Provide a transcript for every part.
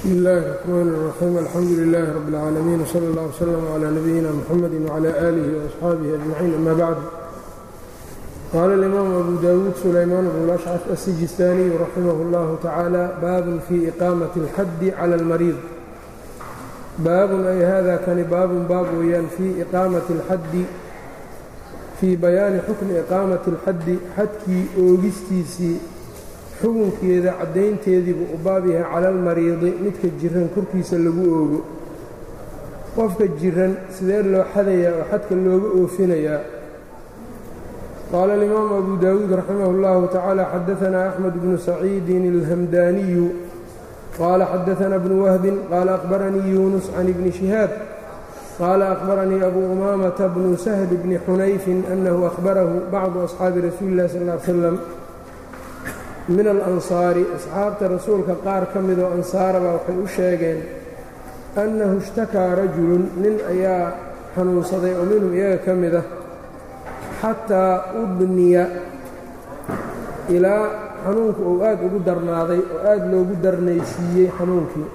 bsmi illaahi الرaxmaan الraxiim alxamdu lilaahi rabi اlcaalamiin wsala اllah wslm clى nabiyina mxamedi wclى aalihi وaصxaabihi ajmaciin ama bacd qaala اlimaamu abu dawuud sulaymaan bnu lashcaf asijistaaniyu raximah اllahu tacaala baabun fii iqaamati اlxaddi clى اlmariid baabun ay hada kani baabun baab weeyaan fii iqaamati اlxaddi fii bayaani xukmi iqaamati اlxaddi xadkii oogistiisii xukunkeeda caddaynteediibuu u baab yahay cala almariidi midka jiran korkiisa lagu oogo qofka jiran sidee loo xadayaa oo xadka looga oofinayaa qaala alimaamu abu daawuud raximah اllahu tacaala xadaanaa axmed bnu saciidin alhamdaaniyu qaala xadaanaa bnu wahbin qaala akhbaranii yuunus can ibni shihaab qaala akhbaranii abu umaamata bnu sahl bni xunayfin annahu akhbarahu bacdu asxaabi rasuuli illahi sal l slam min alansaari asxaabta rasuulka qaar ka midoo ansaaraba waxay u sheegeen annahu ishtakaa rajulun nin ayaa xanuunsaday oo minhum iyaga ka mid ah xataa udniya ilaa xanuunku uu aad ugu darnaaday oo aad loogu darnaysiiyey xanuunkii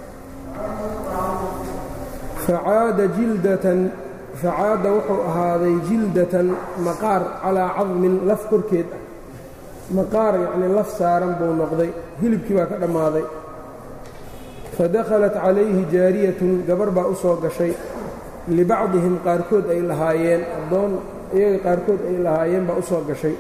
facaada jildatan facaada wuxuu ahaaday jildatan maqaar calaa cadmin laf korkeed ah maqaar yacnii laf saaran buu noqday hilibkii baa ka dhammaaday fa dakhalat calayhi jaariyatun gabar baa u soo gashay libacdihim qaarkood ay lahaayeen addoon iyaga qaarkood ay lahaayeen baa u soo gashay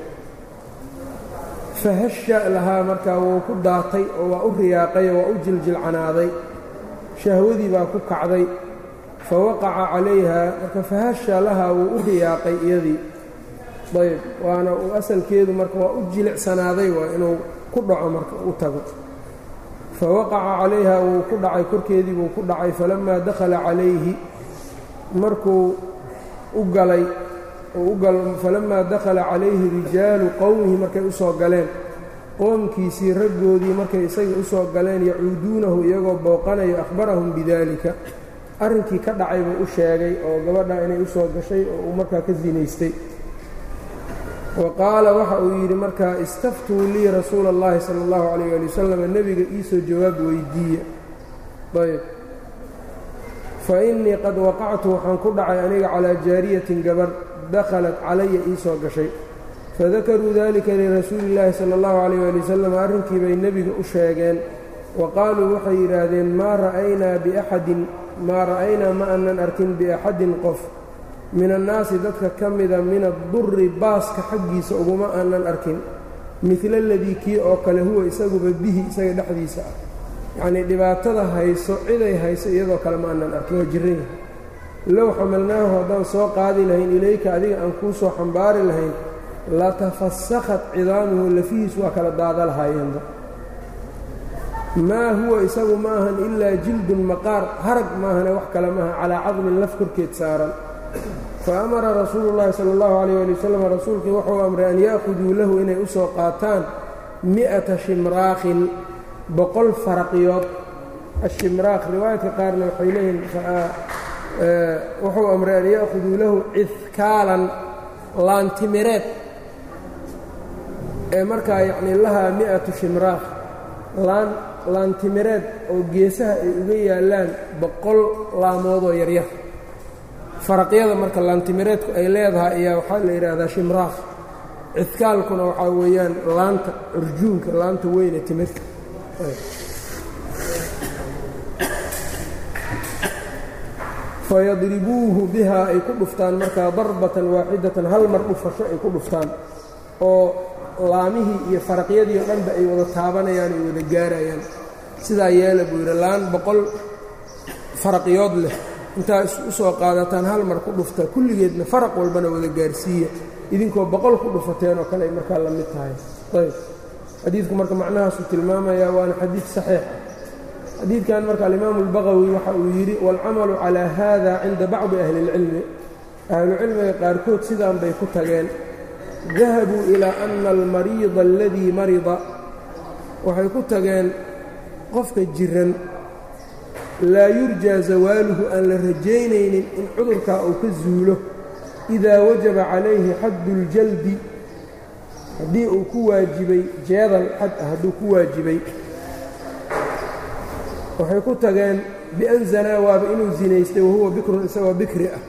fa hasha lahaa markaa wuu ku daatay oo waa u riyaaqay oo waa u jiljilcanaaday shahwadii baa ku kacday fa waqaca calayha marka fa hasha lahaa wuu u riyaaqay iyadii ayb waana uu asalkeedu marka waa u jilicsanaaday waa inuu ku dhaco marka u tago fa waqaca calayha wuu ku dhacay korkeedii buu ku dhacay falammaa dakhala calayhi markuu u galay falammaa dakhala calayhi rijaalu qowmihi markay u soo galeen qoomkiisii raggoodii markay isaga u soo galeen yacuuduunahu iyagoo booqanayo akhbarahum bidaalika arrinkii ka dhacay buu u sheegay oo gabadha inay u soo gashay oo uu markaa ka sinaystay wa qaala waxa uu yidhi markaa istaftuu lii rasuula اllahi sala اllahu calayh ali wasalam nebiga iisoo jawaab weydiiya ayb fa innii qad waqactu waxaan ku dhacay aniga calaa jaariyatin gabar dakhalat calaya iisoo gashay fadakaruu dalika lirasuuli اllaahi sala اllahu calayh ali wasalam arrinkii bay nebiga u sheegeen wa qaaluu waxay yidhaahdeen maa ra'aynaa biaxadin maa ra'aynaa ma aanan arkin biaxadin qof min annaasi dadka ka mida min addurri baaska xaggiisa uguma aanan arkin midla aladii kii oo kale huwa isaguba bihi isaga dhexdiisa ah yacnii dhibaatada hayso ciday hayso iyadoo kale ma aanan arkin waa jiran yahay low xamalnaahu haddaan soo qaadi lahayn ilayka adiga aan kuu soo xambaari lahayn latafasakhat cidaamuhu lafihiis waa kala daada lahaayeenba maa huwa isagu ma ahan ilaa jildun maqaar harag maahane wax kale maaha calaa cadmin laf korkeed saaran fa amara rasuulu llaahi sala allahu calayh ali wasalam rasuulkii wuxuu amray an ya'khuduu lahu inay u soo qaataan mi'ata shimraakhin boqol faraqiyood ashimraakh riwaayadka qaarna waxay leeyihiin wuxuu amray an ya'khuduu lahu cidkaalan laantimireed ee markaa yacnii lahaa mi'atu shimraakh laan laantimireed oo geesaha ay uga yaallaan boqol laamoodoo yaryar faraqyada marka laantimireedku ay leedahay ayaa waxaa la yidhaahdaa shimraakh cidkaalkuna waxaa weeyaan laanta urjuunka laanta weyne timirta fayadribuuhu bihaa ay ku dhuftaan markaa darbatan waaxidatan hal mar dhufasho ay ku dhuftaan oo laamihii iyo faraqyadii o dhanba ay wada taabanayaan ay wada gaarayaan sidaa yeela buu yidhi laan boqol faraqyood leh intaa u soo qaadataan hal mar ku dhufta kulligeedna faraq walbana wada gaarsiiya idinkoo boqol ku dhufateen oo kale ay markaa la mid tahay ayb xadiidku marka macnahaasuu tilmaamayaa waana xadiid saxiix xadiidkan marka alimaamu albaqawi waxa uu yidhi waalcamalu calaa haada cinda bacdi ahli اlcilmi ahlucilmiga qaarkood sidaan bay ku tageen dahabuu ilaa ana almariida aladii marida waxay ku tageen qofka jiran laa yurjaa zawaaluhu aan la rajaynaynin in cudurkaa uu ka zuulo idaa wajaba calayhi xaddu اljaldi haddii uu ku waajibay jeedal xad ah hadduu ku waajibay waxay ku tageen bian zanaa waaba inuu zinaystay wahuwa bikrun isagoo bikri ah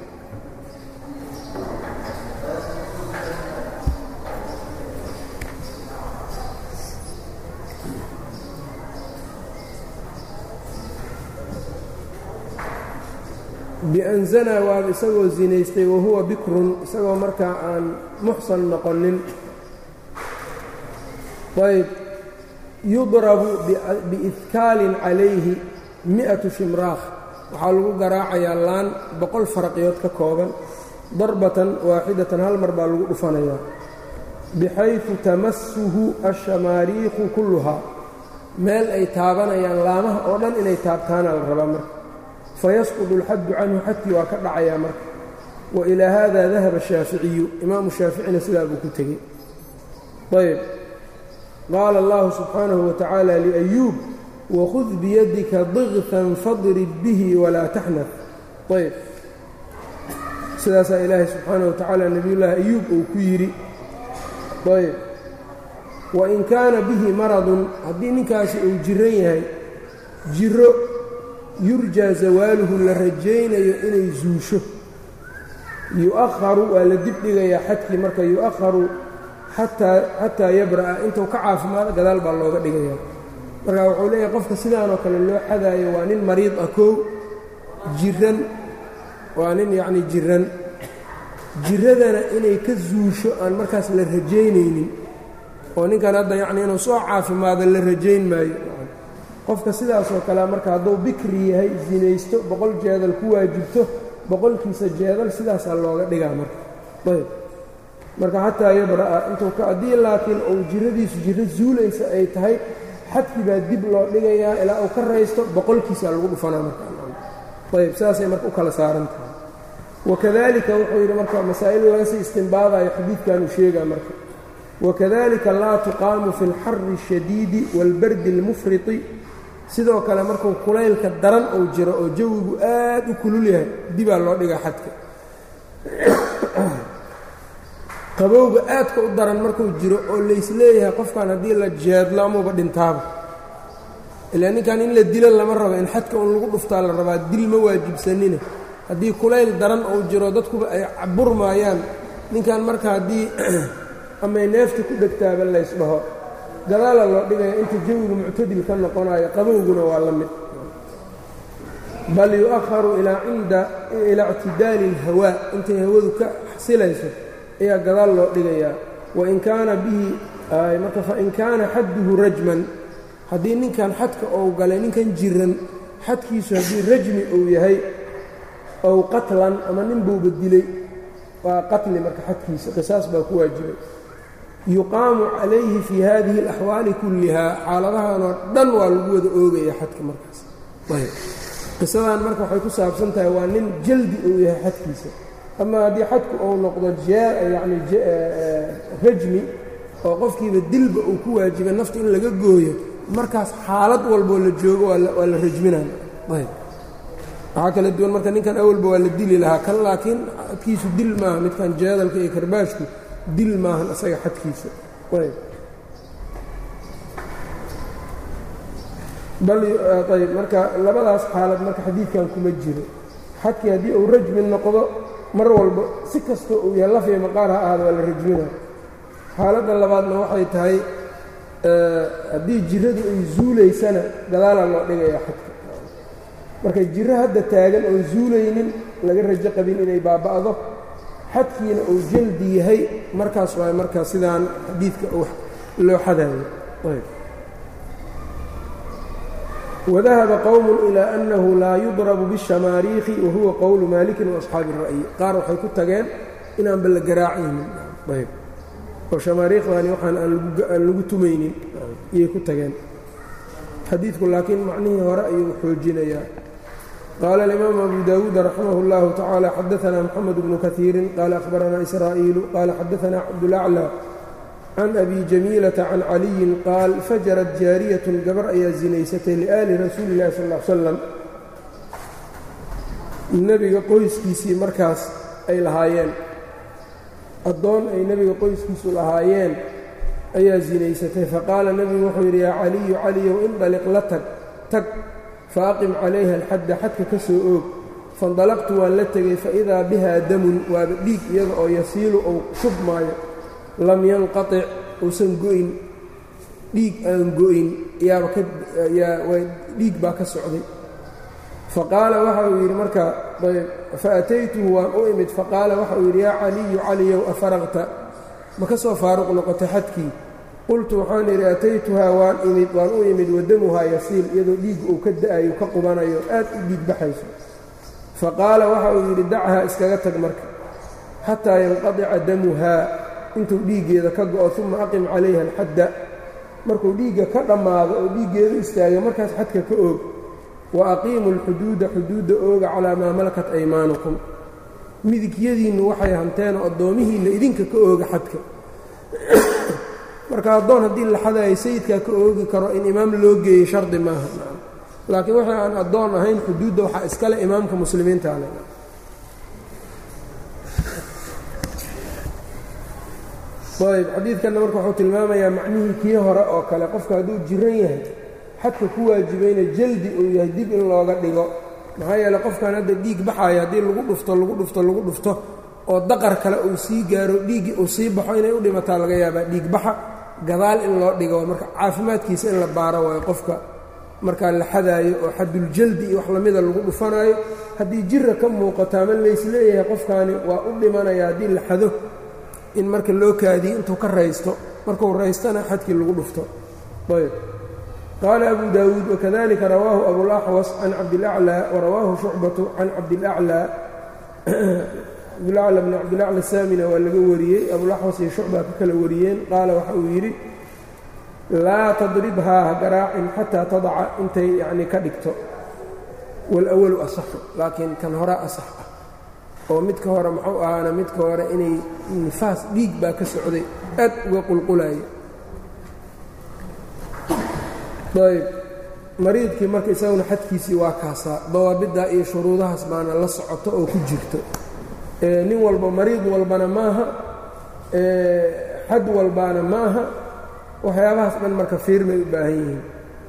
bian zanaa waaba isagoo zinaystay wahuwa bikrun isagoo markaa aan muxsan noqonin ayb yudrabu biidkaalin calayhi mi'atu shimraakh waxaa lagu garaacayaa laan boqol faraqiyood ka kooban darbatan waaxidatan hal mar baa lagu dhufanayaa bixaydu tamasuhu ashamaariikhu kulluhaa meel ay taabanayaan laamaha oo dhan inay taabtaana la rabaa marka fayasqudu alxaddu canhu xadkii waa ka dhacayaa marka wa ilaa haada dahaba shaaficiyu imaamu shaaficina sidaa buu ku tegey ayb qaala allahu subxaanahu wa tacaala liayuub wakhud biyadika digfan fadrib bihi walaa taxnaf ayb sidaasaa ilaahay subxaanahu wa tacaala nebiyullaahi ayuub uu ku yidhi ayb wain kaana bihi maradun haddii ninkaasi uu jiran yahay jiro yurjaa zawaaluhu la rajaynayo inay zuusho yu'aharu waa la dibdhigayaa xadkii marka yu'aharu xataa yabra'a intuu ka caafimaado gadaal baa looga dhigaya marka wuxuu leeyahay qofka sidaanoo kale loo xadaayo waa nin mariid ah kow jiran waa nin yacnii jiran jiradana inay ka zuusho aan markaas la rajaynaynin oo ninkan hadda yacnii inuu soo caafimaado la rajayn maayo qofka sidaasoo kale marka hadduu bikri yahay sinaysto boqol jeedal ku waajibto boqolkiisa jeedal sidaasaa looga dhigaa marka ayb marka xataa yabra'a intuu ka haddii laakiin uu jiradiisu jiro zuulaysa ay tahay xadkii baa dib loo dhigayaa ilaa uu ka raysto boqolkiisaa lagu dhufanaa markaayb saasay marka u kala saaran tahay wakadalika wuxuu yidhi marka masaa'il laga sii istimbaadayo xadiidkanuu sheegaa marka wakadalika laa tuqaamu fi اlxari الshadiidi wاlbardi اlmufriti sidoo kale markuu kulaylka daran uu jiro oo jawigu aad u kulul yahay dibaa loo dhigaa xadka qabowga aadka u daran markuu jiro oo laysleeyahay qofkan haddii la jeedlo amuuba dhintaaba ilaa ninkan in la dilo lama rabo in xadka un lagu dhuftaa la rabaa dil ma waajibsanine haddii kulayl daran uu jiro dadkuba ay burmaayaan ninkan marka haddii amay neefta ku dhegtaaba laysdhaho gadaala loo dhigaya inta jawigu muctadil ka noqonayo qabowguna waa la mid bal yu'aharu ilaa cinda ilaa ictidaali اlhawaa intay hawadu ka xasilayso ayaa gadaal loo dhigayaa wain kaana bihi marka fain kaana xadduhu rajman haddii ninkan xadka ou galay ninkan jiran xadkiisu haddii rajmi uu yahay ow qatlan ama nin buuba dilay waa qatli marka xadkiisa qisaas baa ku waajibay yuqaamu calayhi fii hadihi اlaxwaali kullihaa xaaladahanoo dhan waa lagu wada oogaya xadka markaas qisadan marka waxay ku saabsan tahay waa nin jaldi uu yahay xadkiisa ama haddii xadku uu noqdo yani rajmi oo qofkiiba dilba uu ku waajibay nafta in laga gooyo markaas xaalad walboo la joogo waa la rajminaya waxaa kala duwan marka ninkan awalba waa la dili lahaa kan laakiin xadkiisu dil maaha midkan jeedalka iyo karbaashku dil maahan isaga xadkiisa bal ayb marka labadaas xaalad marka xadiidkan kuma jiro xadkii haddii uu rajmi noqdo mar walba si kastoo uu yahay lafya maqaar ha ahaada waa la rajmina xaaladda labaadna waxay tahay haddii jiradu ay zuulaysana gadaalaa loo dhigayaa xadka marka jiro hadda taagan oon zuulaynin laga rajo qabin inay baaba'do xadkiina uu jaldi yahay markaas waay markaa sidaan xadiidka loo xadayo wadahaba qowm ilaa annahu laa yudrabu biاshamaariikhi wahuwa qowlu maalikin waasxaabi الra'yi qaar waxay ku tageen inaanba la garaacaynin ayb oo shamaariikhdani waxaan aan lagu tumaynin iyay ku tageen xadiidku laakiin macnihii hore ayuu xoojinayaa qaala alimaamu abu dawuud raximah اllahu tacaala xadaana moxamed bnu kaiirin qaala ahbaranaa israa'iilu qaala xadaanaa cabdulaclى can abi jamiilata can caliyin qaal fajarat jaariyatun gabar ayaa zinaysatay liaali rasuuli illahi sal l salam nebiga qoyskiisii markaas ay lahaayeen addoon ay nebiga qoyskiisu lahaayeen ayaa zinaysatay faqaala nebigu wuxuu yidhi yaa caliyu caliyow indaliq la tag tag faaqim calayha alxadda xadka ka soo oog faindalaqtu waan la tegey faidaa bihaa damun waaba dhiig iyada oo yasiilu ou shubmaayo lam yanqatic uusan go'in dhiig aan go'in yaaba dhiig baa ka socday faqaala waxa uu yidhi marka faataytuhu waan u imid faqaala waxa uu yidhi yaa caliyu caliyow afaraqta ma ka soo faaruq noqotay xadkii qultu waxaan idhi ataytuhaa waan imid waan u imid wadamuhaa yasiil iyadoo dhiig uu ka da'ayo ka qubanayo aad u dhiig baxayso faqaala waxa uu yidhi dachaa iskaga tag marka xataa yanqadica damuhaa intuu dhiiggeeda ka go'o uma aqim calayha alxadda markuu dhiigga ka dhammaado oo dhiiggeedu istaaga markaas xadka ka oog wa aqiimu alxuduuda xuduudda ooga calaa maa malakat aymaanukum midigyadiinnu waxay hanteen oo addoomihiinna idinka ka ooga xadka marka addoon haddii la xadayo sayidkaa ka oogi karo in imaam loo geeyo shardi maaha laakiin wixii aan addoon ahayn xuduudda waxaa iskale imaamka muslimiinta ale ayb xadiidkanna marka wuxuu tilmaamayaa macnihii kii hore oo kale qofka hadduu jiran yahay xadka ku waajibayna jaldi uu yahay dib in looga dhigo maxaa yeele qofkan hadda dhiig baxaayo haddii lagu dhufto lagu dhufto lagu dhufto oo daqar kale uu sii gaaro dhiiggii uu sii baxo inay u dhimataa laga yaabaa dhiig baxa gadaal in loo dhigo marka caafimaadkiisa in la baaro waayo qofka markaa la xadaayo oo xaduljaldi iyo wax lamida lagu dhufanaayo haddii jira ka muuqato ama laysleeyahay qofkaani waa u dhimanaya haddii la xado in marka loo kaadiyo intuu ka raysto markuu raystana xadkii lagu dhufto ayb qaala abu daawuud wakadalika rawaahu abulaxwas can cabdilaclى warawaahu shucbatu can cabdilaclى cabdilaclى bn cabdilaclى saamina waa laga wariyey abulaxwas iyo shucba ka kala wariyeen qaala waxa uu yidhi laa tadribhaa ha garaacin xataa tadaca intay yacnii ka dhigto walawalu asaxu laakiin kan hore asax ah oo midka hore muxuu ahaana midka hore inay nifaas dhiig baa ka socday aad uga qulqulayo ayb mariidkii marka isaguna xadkiisii waa kaasaa dawaabiddaa iyo shuruudahaas baana la socoto oo ku jirto nin walba mariid walbana maaha xad walbaana maaha waxyaabahaas dhan marka fiirmay u baahan yihiin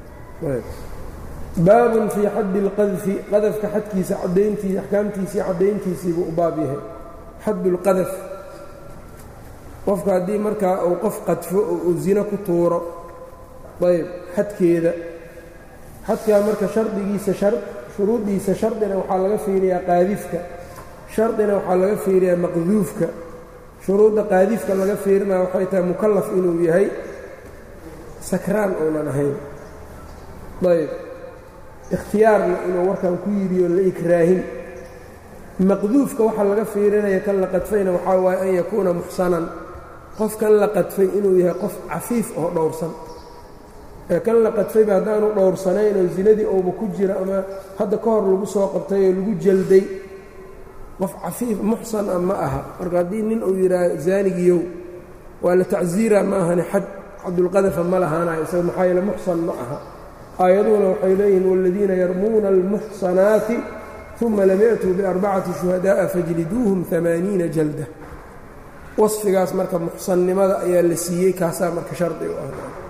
baabun fii xaddi اlqadfi qadafka xadkiisa cadayntii axkaamtiisii caddayntiisiibuu u baab yahay xaddu اlqadaf qofka haddii markaa uu qof qadfo oo uu zino ku tuuro ayb xadkeeda xadkaa marka shardigiisa shuruuddiisa shardina waxaa laga fiiriyaa qaadifka shardina waxaa laga fiiriyaa maqduufka shuruudda qaadifka laga fiirinaya waxay tahay mukallaf inuu yahay sakraan uunan ahayn ayb ikhtiyaarna inuu warkan ku yidhiyo la ikraahin maqduufka waxaa laga fiirinaya kan la qadfayna waxaa waaye an yakuuna muxsanan qofkan la qadfay inuu yahay qof cafiif oo dhowrsan ee kan la qadfayba haddaanu dhowrsanayn oo zinadii ouba ku jira ama hadda ka hor lagu soo qabtay oo lagu jalday qof cafiif muxsan ah ma aha marka haddii nin uu yidhaaho zaanigiyow waa la tacsiira ma ahani xad xadulqadafa ma lahaanayo isaga maxaa yeele muxsan ma aha aayaduhuna waxay leeyihiin waaladiina yarmuuna almuxsanaati uma lam ya'tuu biarbacati shuhadaa'a fajliduuhum amaaniina jalda wasfigaas marka muxsannimada ayaa la siiyey kaasaa marka shardi u ah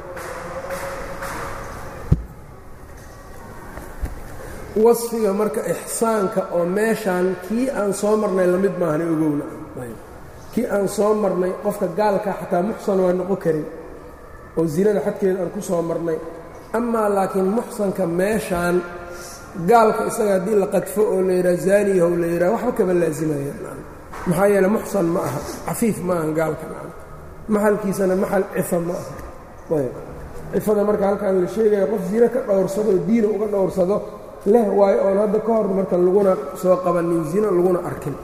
wasfiga marka ixsaanka oo meeshaan kii aan soo marnay la mid maahana ogowna kii aan soo marnay qofka gaalka xataa muxsan waa noqon karin oo zinada xadkeeda aan ku soo marnay amaa laakiin muxsanka meeshaan gaalka isaga haddii la qadfo oo la yidhaha zaaniyahow la yidhaha waxba kama laasimaya maxaa yeele muxsan ma aha cafiif ma aha gaalka maxalkiisana maxal cifa ma aha ayb cifada marka halkaan la sheegaya qof zino ka dhowrsado diina uga dhowrsado leh waayo oon hadda ka hor marka laguna soo qabanin zino laguna arkin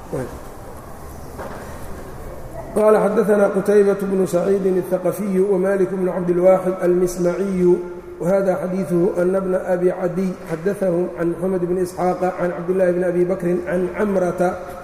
qال xdثna qتyبة بن سعيid الثقفي وmالك بن cabdالواxد الmسمعي وhذا xadيiثه أن بن أbي cadي xadثه عن محمد بن إسحاaq عن cabdاللahi بن أbي بكر عن cمرة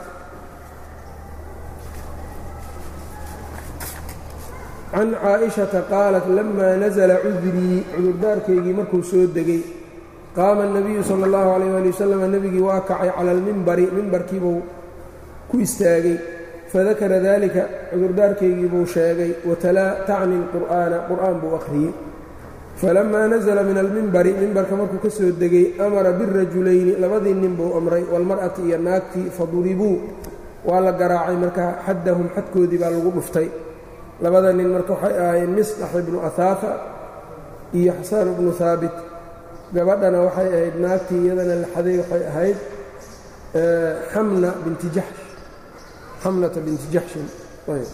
عن cاaئشhaةa qاaلت لma نزلa cudrii cudurdaarkaygii markuu soo degay qaama النabiyu slى الlaه عليه aلي وsلم nebigii waa kacay calى الmimbari mimbarkiibuu ku istaagay fadakara dalika cudurdaarkaygii buu sheegay watalaa tacni اlqur'aana qur'aan buu akhriyey falamaa nasala min almimbari mimbarka markuu ka soo degay amara birajulayni labadii nin buu amray walmar'ati iyo naagtii faduribuu waa la garaacay markaa xaddahum xadkoodii baa lagu dhuftay labada nin marka waxay ahaayeen misdax ibnu ahaafa iyo xasaan ibnu haabit gabadhana waxay ahayd naagtii iyadana la xaday waxay ahayd xamna binti jaxsh xamnata binti jaxshin ayb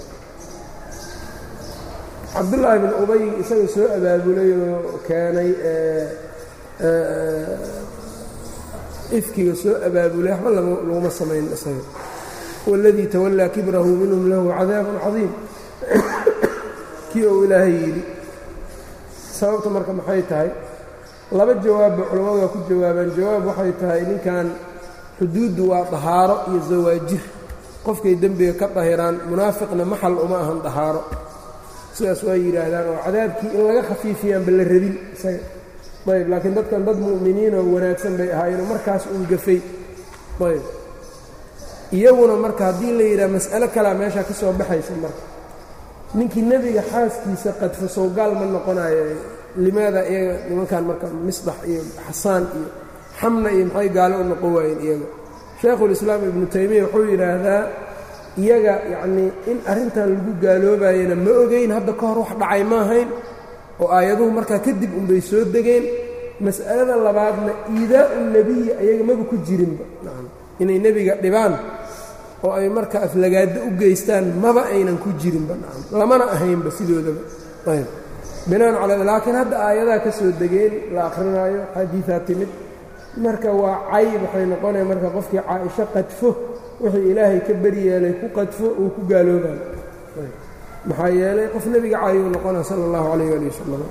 cabdullaahi bin ubay isaga soo abaabulay oo keenay ifkiga soo abaabulay waxba laguma samayn isaga waladii tawallaa kibrahu minhum lahu cadaabun cadiim kii ou ilaahay yidhi sababta marka maxay tahay laba jawaabba culammadu waa ku jawaabaan jawaab waxay tahay ninkan xuduuddu waa dahaaro iyo zawaajir qofkay dembiga ka dahiraan munaafiqna maxal uma ahan dahaaro sidaas waa yidhaahdaan oo cadaabkii in laga khafiifiyaanba la rabin isaga ayb laakiin dadkan dad mu'miniinoo wanaagsan bay ahaayeenoo markaas uun gafay ayb iyaguna marka haddii la yidhaha mas'alo kalea meeshaa ka soo baxaysa marka ninkii nebiga xaaskiisa qadfo sowgaal ma noqonayo limaada iyaga nimankan marka misdax iyo xasaan iyo xamna iyo maxay gaalo u noqon waayeen iyaga shaekhulislaam ibnu taymiya wuxuu yidhaahdaa iyaga yacnii in arrintan lagu gaaloobayana ma ogeyn hadda ka hor wax dhacay ma ahayn oo aayaduhu markaa kadib unbay soo degeen mas'alada labaadna iidaa'u nebiyi ayaga maba ku jirinba inay nebiga dhibaan oo ay marka aflagaado u geystaan maba aynan ku jirinba lamana ahaynba sidoodaba ayb binaan cala laakiin hadda aayadaha ka soo degeen la akhrinaayo xadiidaa timid marka waa cayb waxay noqonaya marka qofkii caaisho qadfo wixii ilaahay ka beryeelay ku qadfo uu ku gaaloobayo maxaa yeelay qof nebiga caayuu noqona sala allahu calayh ali wasalam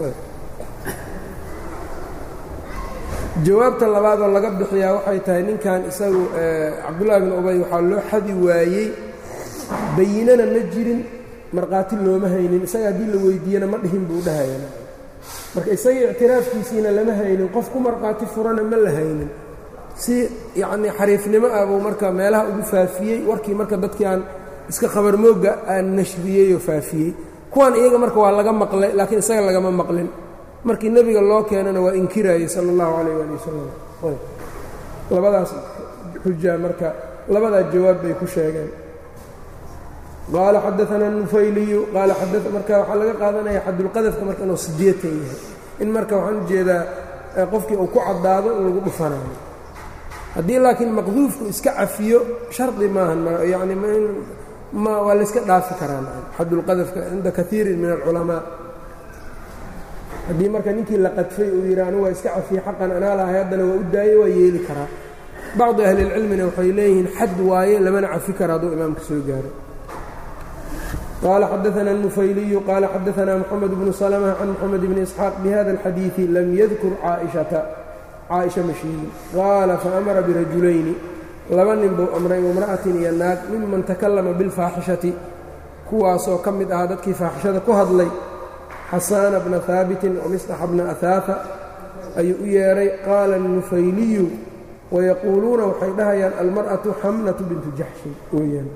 jawaabta labaadoo laga bixiyaa waxay tahay ninkan isagu cabdullahi bin ubay waxaa loo xadi waayey bayinana ma jirin markhaati looma haynin isaga haddii la weydiiyana ma dhihin buu dhahaya marka isaga ictiraafkiisiina lama haynin qof ku markhaati furana ma la haynin si yacnii xariifnimo ah buu marka meelaha ugu faafiyey warkii marka dadkii aan iska khabarmoogga aan nashriyey oo faafiyey kuwan iyaga marka waa laga maqlay laakiin isaga lagama maqlin markii nebiga loo keenana waa inkiraayey sala allahu calayh waali wasalam labadaas xujaa marka labadaa jawaab bay ku sheegeen qaala xadaana nufayliyu qaala marka waxaa laga qaadanaya xadulqadafka marka inuu sideetan yahay in marka waxaan ujeedaa qofkii uu ku caddaado in lagu dhufanayo haddii laakiin maqduufku iska cafiyo shardi maahan yani ma waa layska dhaafi karaa xadulqadafka cinda kaiirin min alculamaa haddii marka ninkii la qadfay uu yidhi anu waa iska cafiye xaqan anaa lahay haddana waa u daayey waa yeeli karaa bacdi ahlilcilmina waxay leeyihiin xad waaye lamana cafi kara hadduu imaamka soo gaaro qaala xadaana الnufayliyu qaala xadaana moxamed bnu salma can moxamed bni isxaaq bihada اlxadiiثi lam yadkur caaئiشhata caaئisha ma sheegin qaala faamara birajulayni laba nin buu amray imra'atin iyo naag miman takallama biاlfaaxishati kuwaasoo ka mid ahaa dadkii faaxishada ku hadlay xasaana bna haabitin wamisdaxa bna ahaafa ayuu u yeedhay qaala الnufayliyu wayaquuluuna waxay dhahayaan almar'atu xamnatu bintu jaxshin weyaan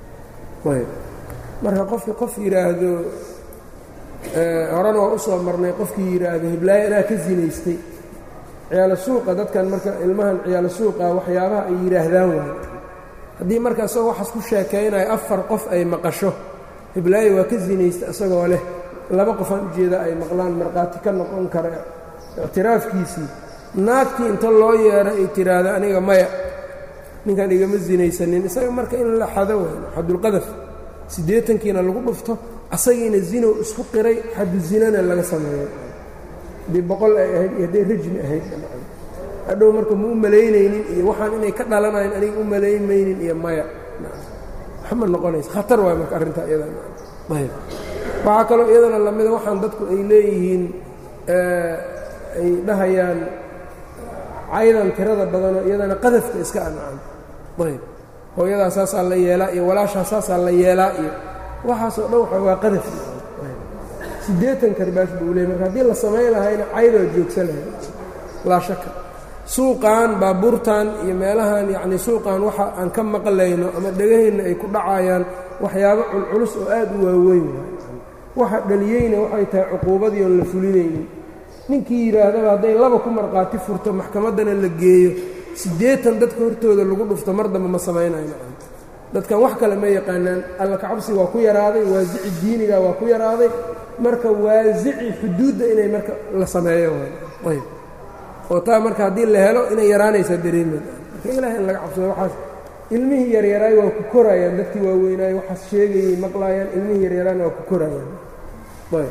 marka qofkii qof yidhaahdo horena waa u soo marnay qofkii yidhaahdo hiblaayo anaa ka sinaystay ciyaalo suuqa dadkan marka ilmahan ciyaalo suuqa waxyaabaha ay yidhaahdaan waayo haddii marka isagoo waxaas ku sheekaynayo afar qof ay maqasho hiblaayo waa ka sinaystay isagoo leh laba qofaan ujeeda ay maqlaan markhaati ka noqon kara ictiraafkiisii naagtii inta loo yeedho ay tiraahdo aniga maya ninkan igama sinaysanin isaga marka in la xado waay xadulqadaf siddeetankiina lagu dhufto asagiina zinow isku qiray xadu zinana laga sameeyo haddii boqol ay ahayd iyo hadday rajmi ahayd hadhow marka ma u malaynaynin iyo waxaan inay ka dhalanayn aniga u malaynmaynin iyo maya waxma noqonaysa khatar waay marka arrintaa iyadayb waxaa kaloo iyadana lamida waxaan dadku ay leeyihiin ay dhahayaan caydan tirada badanoo iyadana qadafka iska ancan ayb hooyadaa saasaa la yeelaa iyo walaashaa saasaa la yeelaa iyo waxaasoo dhan waxa waa qadaf siddeetan karbaash buu leey marka haddii la samayn lahayna caydoo joogsa lahay laa shaka suuqan baabuurtan iyo meelahan yacnii suuqan waxa aan ka maqlayno ama dhegaheenna ay ku dhacayaan waxyaabo culculus oo aad u waaweyn waxa dhaliyeyna waxay tahay cuquubadii oon la fulinaynin ninkii yidhaahdaba hadday laba ku markhaati furto maxkamaddana la geeyo siddeetan dadka hortooda lagu dhufto mar dambe ma samaynayo dadkan wax kale ma yaqaanaan alla kacabsi waa ku yaraaday waasici diiniga waa ku yaraaday marka waasici xuduudda inay marka la sameeyo ayb oo taa marka haddii la helo inay yaraanaysaa dareemeed marka ilaah in laga cabsado waxaas ilmihii yaryaraay waa ku korayaan dadkii waaweynaay waxaas sheegayay maqlaayaan ilmihii yaryaraana waa ku korayaan ayb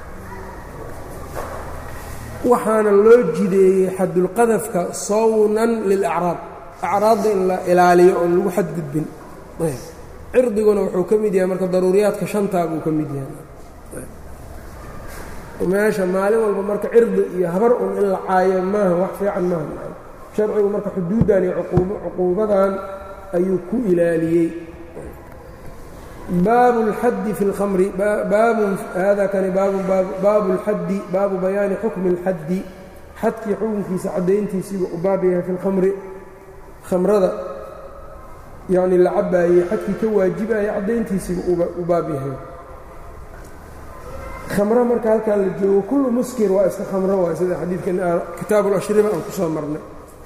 waxaana loo jideeyey xadulqadafka sawnan lilacraab acraadda in la ilaaliyo oon lagu xadgudbin ayb cirdiguna wuxuu ka mid yahay marka daruuriyaadka shantaa buu ka mid yahay meesha maalin walba marka cirdi iyo habar un in la caayo maaha wax fiican maaha sharcigu marka xuduuddan iyo cuquubadan ayuu ku ilaaliyey baabu اlxaddi fi اlkhamri baabun hada kani baabun baabu اlxaddi baabu bayaani xukmi اlxaddi xadkii xukunkiisa caddayntiisiiba u baab yahay fi اlkhamri khamrada yacni la cabaayey xadkii ka waajibaya caddayntiisiiba u baab yahay khamro marka halkaan la joogo kullu muskir waa iska khamro waay sida xadiidkan kitaab ulashriba aan ku soo marnay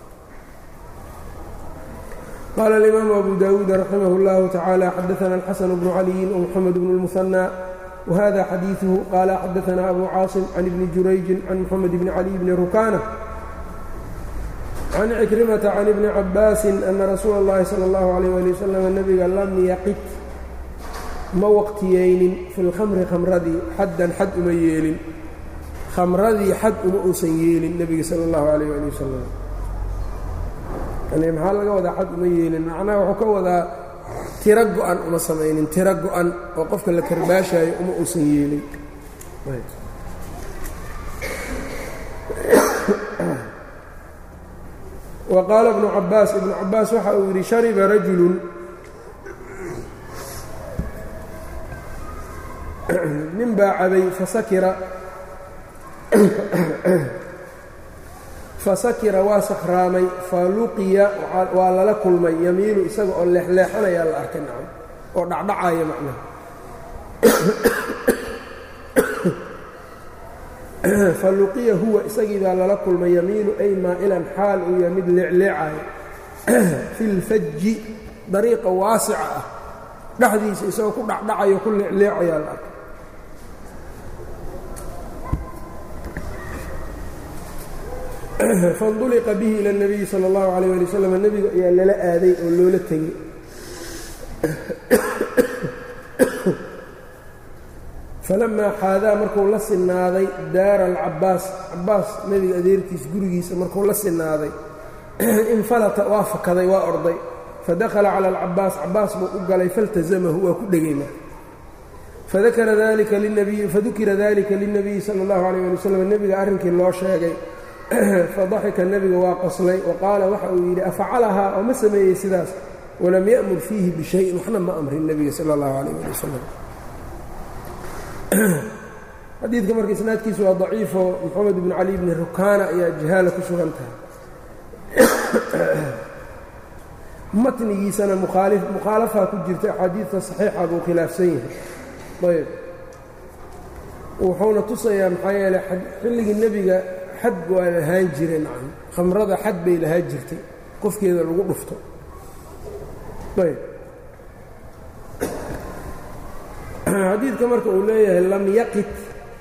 qaala alimaamu abu dawuud raximah اllahu tacaala xadaana alxasan bnu caliyin wmoxamed bnu اlmuhanى wahada xadiiثuhu qaala xadaana abu caasim can ibni jurayjin can moxamed bni cali bni rukana can cikrimata can ibni cabaasin ana rasuula اllahi salى اllahu alayh ali wasalam nebiga lam yaqit ma waqtiyeynin fi lkhamri khamradii xaddan xad uma yeelin khamradii xad uma uusan yeelin nebiga sala allahu calayh ali wasalam yani maxaa laga wadaa xad uma yeelin macnaha wuxuu ka wadaa tiro go-an uma samaynin tiro go-an oo qofka la karbaashaayo uma uusan yeelin wa qaala ibnu cabaas ibnu cabaas waxa uu yidhi shariba rajulun nin baa cabay fasakira fasakira waa sakhraamay faluqiya waa lala kulmay yamiilu isaga oo leexleexanayaa la arkay nacam oo dhacdhacaya macnaha faluqiya huwa isagii baa lala kulmay yamiilu ay maa'ilan xaal uu yahay mid leecleecayo fi lfaji dariiqa waasica ah dhexdiisa isagoo ku dhacdhacayo ku leecleecayaa la arkay fanduliqa bihi ila اnabiyi sala اllahu alayh ali wasalam nebiga ayaa lala aaday oo loola tegey falamaa xaadaa markuu la sinaaday daara alcabaas cabaas nebiga adeerkiis gurigiisa markuu la sinaaday infalata waa fakaday waa orday fadakhala cala alcabaas cabaas buu u galay faltasamahu waa ku dhegay marka fadakara dalika linabiyi fadukira dalika lilnabiyi sala اllahu alayh ali wasalam nebiga arrinkii loo sheegay fadaxika nebiga waa qoslay wa qaala waxa uu yidhi afacalahaa oo ma sameeyey sidaas walam ya'mur fiihi bishayin waxna ma amrin nebiga sala اllahu alayh ali wasalam xadiidka marka isnaadkiisu waa daciifo moxamed bnu cali bni rukaana ayaa jahaala ku sugan tahay matnigiisana mukhaalafaa ku jirta axaadiidta saxiixa buu khilaafsan yahay ayb wuxuuna tusayaa maxaa yeele xilligii nebiga xad waa lahaan jire nacam khamrada xad bay lahaan jirtay qofkeeda lagu dhufto ayb xadiidka marka uu leeyahay lam yaqit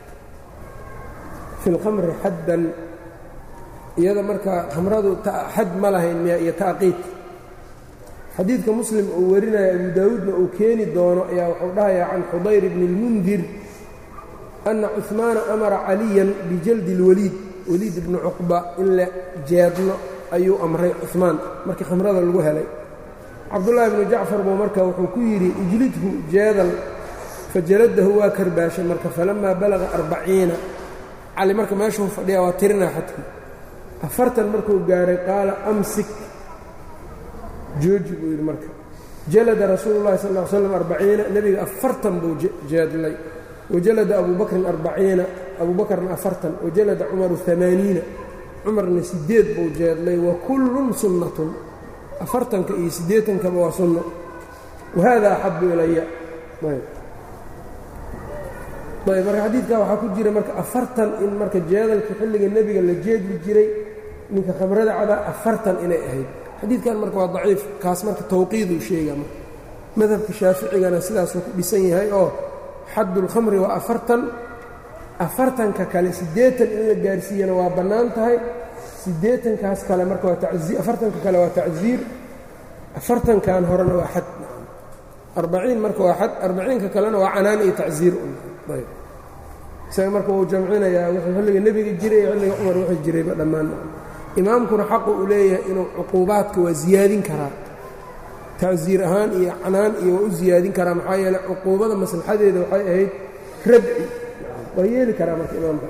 fi اlkhamri xaddan iyada marka khamradu xad ma lahayn miya iyo taaqiid xadiidka muslim uu warinaya abu daawuudna uu keeni doono ayaa wuxuu dhahayaa can xudayr bni اlmundir ana cuثmaana amara caliyan bijaldi اlwaliid waliid ibni cuqba in la jeedlo ayuu amray cuثmaan markii khamrada lagu helay cabdullaahi bnu jacfar buu marka wuxuu ku yidhi ijlidhu jeedal fajaladahu waa karbaashay marka falamaa balaga arbaciina cali marka meeshuu fadhiya waa tirinaa xadkii afartan markuu gaaray qaala amsik jooji buu yidhi marka jalada rasuulu llahi sal ll slam arbaciina nebiga afartan buu jeedlay wajalada abu bakrin arbaciina abu bakrna afartan wajalada cumaru amaaniina cumarna sideed buu jeedlay wa kullun sunnatun afartanka iyo siddeetankaba waa sunno wahada axabu ilaya ayb marka xadiidkaa waxaa ku jira marka afartan in marka jeedalka xilliga nebiga la jeedli jiray ninka khamrada cabaa afartan inay ahayd xadiidkan marka waa daciif kaas marka tawqiiduu sheega marka madhabka shaaficigana sidaasuu ku dhisan yahay oo xaddulkhamri waa afartan afartanka kale siddeetan in la gaarsiiyana waa bannaan tahay siddeetankaas kale marka waa taii afartanka kale waa tacsiir afartankan horena waa xad arbaciin marka waa xad arbaciinka kalena waa canaan iyo tacsiir ayb isaga marka wuu jamcinayaa wuxuu xilliga nebiga jiray iyo xilliga cumar wixii jirayba dhammaan imaamkuna xaqu uu leeyahay inuu cuquubaadka waa siyaadin karaa tacsiir ahaan iyo canaan iyo waa u siyaadin karaa maxaa yeele cuquubada maslaxadeeda waxay ahayd radci waa yeeli karaa marka imaamka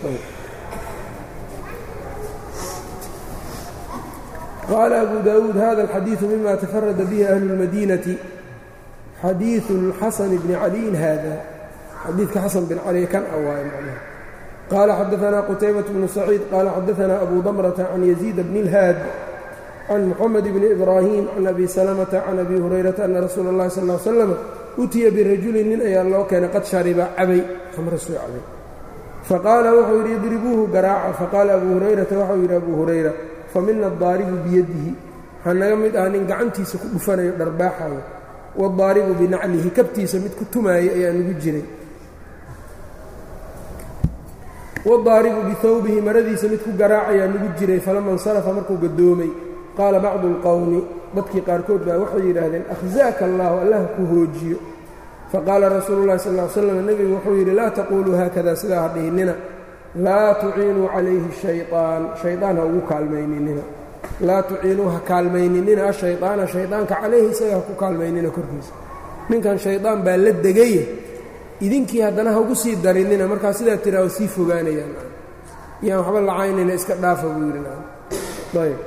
qaala abu daawuud hada alxadiidu mima tafarada bihi ahlu اlmadiinati xadiiثu اlxasan bni caliyin hada xadiidka xasan bin cali kan a waaye macnaha qaala xadaثna qutaybaة bnu saciid qaala xadaثna abu damrata can yaziid bni اlhaad can muxamed bni ibraahim can abi salamata can abi hurayrata ana rasuula اllahi sal ly slam utiya birajulin nin ayaa loo keenay qad shariba cabay khamro soo cabay faqaala wuxuu yidhi idribuuhu garaaca faqaala abu hurayrata waxau yidhi abu hurayra famina adaaribu biyadihi waxaa naga mid ah nin gacantiisa ku dhufanayo dharbaaxayo wadaaribu binaclihi kabtiisa mid ku tumaayay ayaa nugu jiray wadaaribu bihawbihi maradiisa mid ku garaacayaa nugu jiray falama insarafa markuu gadoomay qaala bacdu اlqowmi dadkii qaarkood baa waxay yidhaahdeen akhzaaka allahu allah ku hoojiyo faqaala rasuulu llahi sal ly slam nebigu wuxuu yidhi laa taquuluu haakada sidaa ha dhihinina laa tuciinuu calayhi shayطaan shayطaan ha ugu kaalmayninina laa tuciinuu ha kaalmayninina ashayطaana shayطaanka calayhi isaga ha ku kaalmaynina korkiisa ninkan shayطaan baa la degaya idinkii haddana ha ugu sii darinina markaa sidaa tiraa o sii fogaanayaan yaan waxba lacaynayna iska dhaafa buu yidhi ayb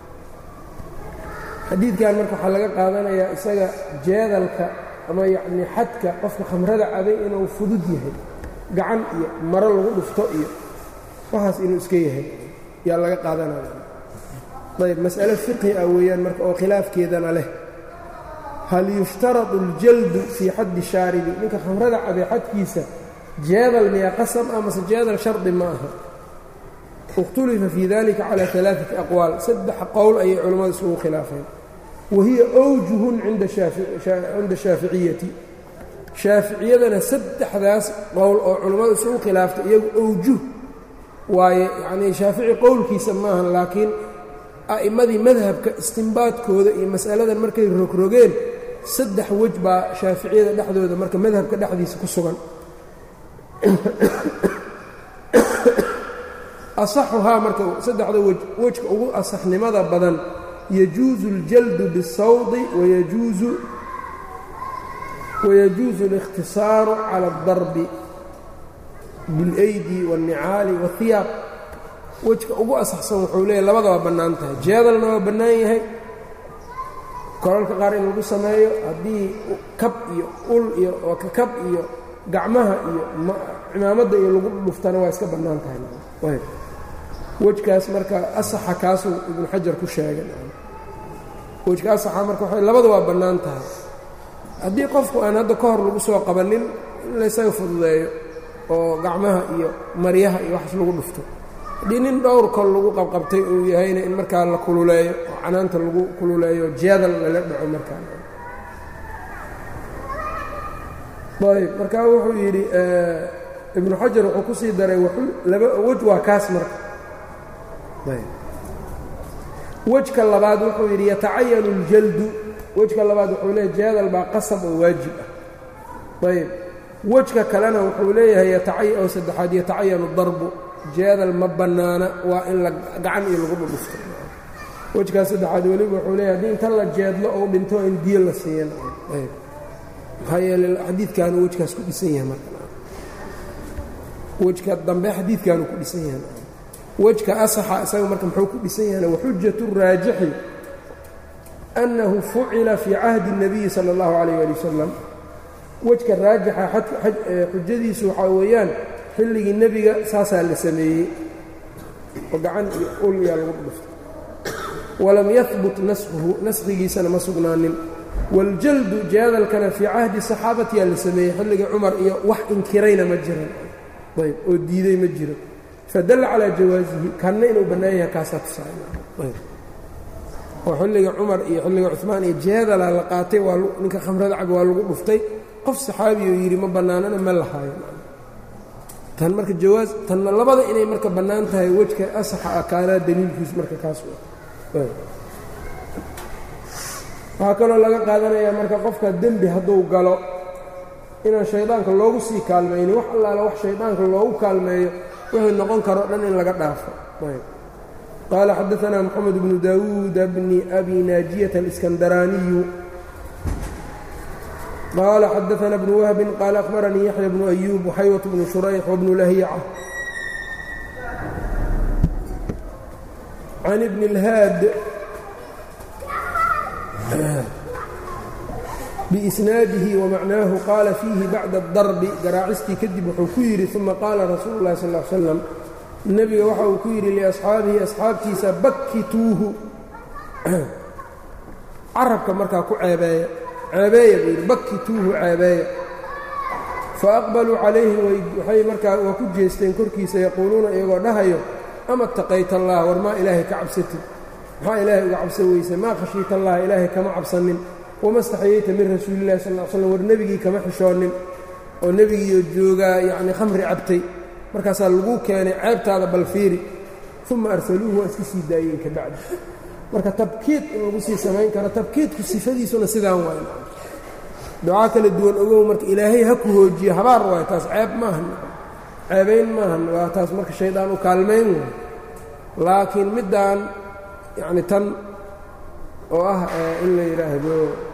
xadiidkan marka waxaa laga qaadanayaa isaga jeedalka ama yacnii xadka qofka khamrada cabay inuu fudud yahay gacan iyo maro lagu dhufto iyo waxaas inuu iska yahay yaa laga qaadanaya ayb mas'ale fiqhi ah weeyaan marka oo khilaafkeedana leh hal yushtaradu aljaldu fii xaddi shaaribi ninka khamrada cabay xadkiisa jeedal miyaa qasab ah mase jeedal shardi ma aha ikhtulifa fii dalika calى alaaثati aqwaal saddex qowl ayay culammadu isugu khilaafeen wahiya awjuhun cinda shaaficiyati shaaficiyadana saddexdaas qowl oo culammadu isugu khilaaftay iyagu awjuh waaye yacnii shaafici qowlkiisa maahan laakiin a'immadii madhabka istimbaadkooda iyo mas'aladan markay rogrogeen saddex wej baa shaaficiyada dhexdooda marka madhabka dhexdiisa ku sugan asaxuhaa marka saddexda wej wejka ugu asaxnimada badan yajuusu اljaldu biالsawdi wayajuusu wayajuusu اlikhtisaaru cala اldarbi biاlaydi wاlnicaali wاhiyaab wejka ugu asaxsan wuxuu leeyahy labadaba bannaan tahay jeedalna waa bannaan yahay koralka qaar in lagu sameeyo haddii kab iyo ul iyo kab iyo gacmaha iyo cimaamadda iyo lagu dhuftana waa iska bannaan tahay wejkaas marka asaxa kaasuu ibnu xajar ku sheegay wejka asaxa marka waxay labada waa bannaan tahay haddii qofku aan hadda ka hor lagu soo qabanin in laysaga fududeeyo oo gacmaha iyo maryaha iyo waxaas lagu dhufto haddii nin dhowr kol lagu qabqabtay uu yahayna in markaa la kululeeyo oo canaanta lagu kululeeyo jeedal lala dhaco markaa ayb markaa wuxuu yidhi ibnu xajar wuxuu ku sii daray laba wej waa kaas marka wejka labaad wuxuu yidhi yatacayanu اljaldu wejka labaad wuxuu leeyahy jeedal baa qasab oo waajib ah ayb wejka kalena wuxuu leeyahay oo saddexaad yatacayanu darbu jeedal ma bannaana waa in la gacan iyo lagu dhudhufto wejkaas saddexaad weliba wuxuu leeyahy haddii inta la jeedlo ou dhinto in diyo la siiyan ayb maxaa yeele xadiidkaanu wejkaas ku dhisan yahay marka wejka dambe xadiidkaanu ku dhisan yahay wejka asaxa isaga marka muxuu ku dhisan yahayna waxujatu raajixi annahu fucila fii cahdi الnabiyi salى اllahu calayh ali wasalam wejka raajixa xujadiisu waxaa weeyaan xilligii nebiga saasaa la sameeyey oo gacan iyo ul yaa lagu dhuftay walam yahbut naskuhu naskhigiisana ma sugnaanin waaljaldu jeedalkana fii cahdi saxaabatiyaa la sameeyey xilligii cumar iyo wax inkirayna ma jiran ayb oo diiday ma jiro fadalla calaa jawaasihi kanna inuu bannaan yahay kaasaa tusaayayb oo xilliga cumar iyo xilliga cumaan iyo jeedala la qaatay waa ninka khamrada cab waa lagu dhuftay qof saxaabiyo yidhi ma bannaanana ma lahaayo tan marka jawaas tanna labada inay marka bannaan tahay wejka asaxa ah kaanaa daliilkiis marka kaas waxaa kaloo laga qaadanayaa marka qofka dembi hadduu galo inaan shaydaanka loogu sii kaalmaynin wax allaala wax shaydaanka loogu kaalmeeyo wuxuu noqon karo dhan in laga dhaafo qaala xadaanaa moxamed bnu daawuuda bni abi naajiyata aliskandaraaniyu qaala xadaana bnu wahbin qaala akhbaranii yaxya bnu ayuub waxaywat bnu shurayx wabnu lahiica can ibni اlhaad biisnaadihi wamacnaahu qaala fiihi bacda اdarbi garaacistii kadib wuxuu ku yidhi uma qaala rasuulu اllahi sal ا l slam nebiga waxa uu ku yidhi liasxaabihi asxaabtiisa bakkituuhu carabka markaa ku ceebeeya ceebeeya buu yidhi bakkituuhu ceebeeya faaqbaluu calayhi waxay markaa waa ku jeesteen korkiisa yaquuluuna iyagoo dhahayo ama taqayta allah war maa ilaahay ka cabsatid maxaa ilaahay uga cabsan weyse maa khashiita allah ilaahay kama cabsanin wama staxyayta min rasuulillahi sal l slam war nebigii kama xishoonin oo nebigiioo joogaa yacnii khamri cabtay markaasaa laguu keenay ceebtaada bal fiiri uma arsaluuhu waa iska sii daayeen ka bacdi marka tabkiid in lagu sii samayn karo tabkiidku sifadiisuna sidaan waay ducaa kala duwan ogow marka ilaahay ha ku hoojiyo habaar waay taas ceeb maahan ceebayn maahan waa taas marka shaydaan u kaalmayn waay laakiin middaan yacni tan oo ah in la yidhaahdo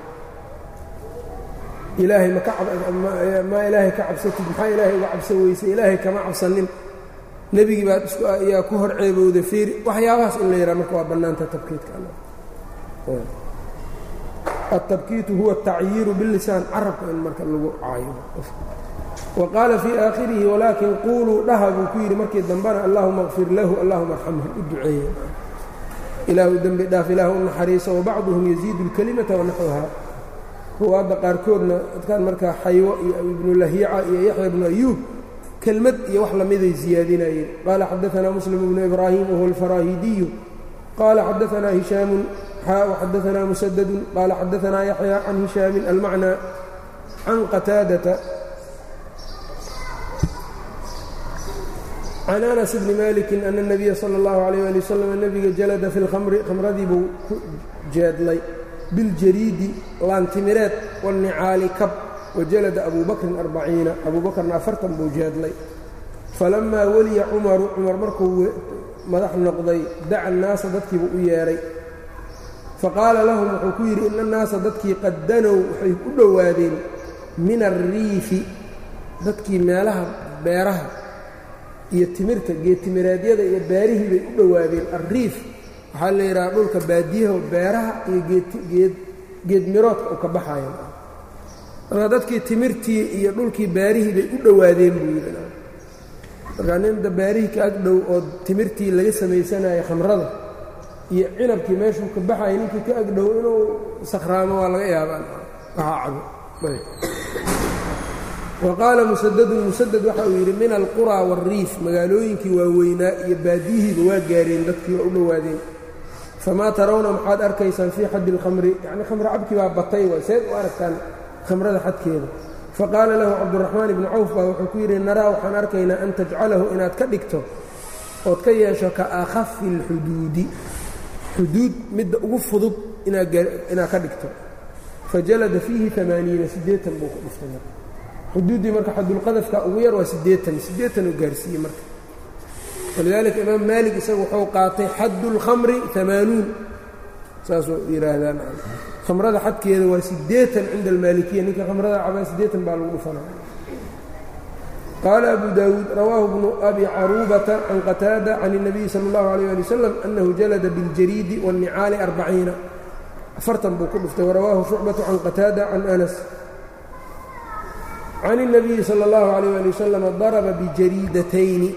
ilaahay makamaa ilaahay ka cabsatid maxaa ilaahay uga cabsan weysay ilaahay kama cabsanin nebigii baad isku ayaa ku hor ceebowda fiiri waxyaabahaas in la yidhaha marka waa bannaanta tabkiidka atabkiitu huwa atacyiiru bilisaan carabka in marka lagu caayo wa qaala fii aakhirihi walaakin quuluu dhaha buu ku yidhi markii dambena allahuma kfir lahu allahuma arxamhu u duceeye ilaahu dembi dhaaf ilaahu u naxariiso wabacduhum yaziidu اlkelimata wanaxwaha ruwaadda qaarkoodna dadkaan markaa xaywo iyo ibnu lahiica iyo yaxya bnu ayuub kelmad iyo wax lamiday ziyaadinayeen qaala xadaanaa muslim bnu ibraahim wahuwa alfaraahidiyu qaala xadaanaa hishaamun xadaanaa musadadun qaala xadaanaa yaxya can hishaamin almacnaa can qataadata can anas bni maliki ana اnabiya salى اllahu alayh ali wasalam nebiga jalada fi lkhamri khamradii buu ku jeedlay biاljariidi laantimireed wاlnicaali kab wajalada abu bakrin arbaciina abu bakrna afartan buu jeedlay falamaa weliya cumaru cumar markuu madax noqday daca annaasa dadkiibuu u yeedhay faqaala lahum wuxuu ku yidhi ina annaasa dadkii qad danow waxay u dhowaadeen min alriifi dadkii meelaha beeraha iyo timirta geedtimireedyada iyo beerihii bay u dhowaadeen alriif waxaa la yidhaha dhulka baadiyaha beeraha iyo geedmiroodka u ka baxayan marka dadkii timirtii iyo dhulkii beerihii bay u dhowaadeen buu yidhi markaa ninda beerihii ka ag dhow oo timirtii laga samaysanaya khamrada iyo cinabkii meeshuu ka baxaya ninkii ka ag dhow inuu sakhraamo waa laga yaabaa waxaa cabo wa qaala musadadun musadad waxa uu yidhi min alquraa waalriif magaalooyinkii waaweynaa iyo baadiyihiiba waa gaareen dadkii waa u dhowaadeen famaa tarawna maxaad arkaysaan fii xaddi اlkhamri yacni khamri cabkii baa batay waay seed u aragtaan khamrada xadkeeda faqaala lahu cabduraxmaan ibnu cawf baa wuxuu ku yidhi naraa waxaan arkaynaa an tajcalahu inaad ka dhigto ood ka yeesho ka akhafi اlxuduudi xuduud midda ugu fudud inaad ka dhigto fajalada fiihi amaaniina siddeetan buu ku dhiftay marka xuduuddii marka xadulqadafka ugu yar waa siddeetan siddeetan uu gaarsiiyey marka walidaalika imaam maalik isagu wuxuu qaatay xaddu اlkhamri amaanuun saasuu yidhaahdaan khamrada xadkeeda waa siddeetan cinda almaalikiya ninka khamrada cabaa siddeetan baa lagu dhufanaya qaala abu daawuud rawaahu bnu abi caruubata can qataada can الnabiyi salى اllahu alيyه ali wasalam annahu jalada biاljariidi wاlnicaali arbaciina afartan buu ku dhuftay warawaahu shucbatu can qataada can anas can الnabiyi salى اllahu عalيyه ali wasalam daraba bijariidatayni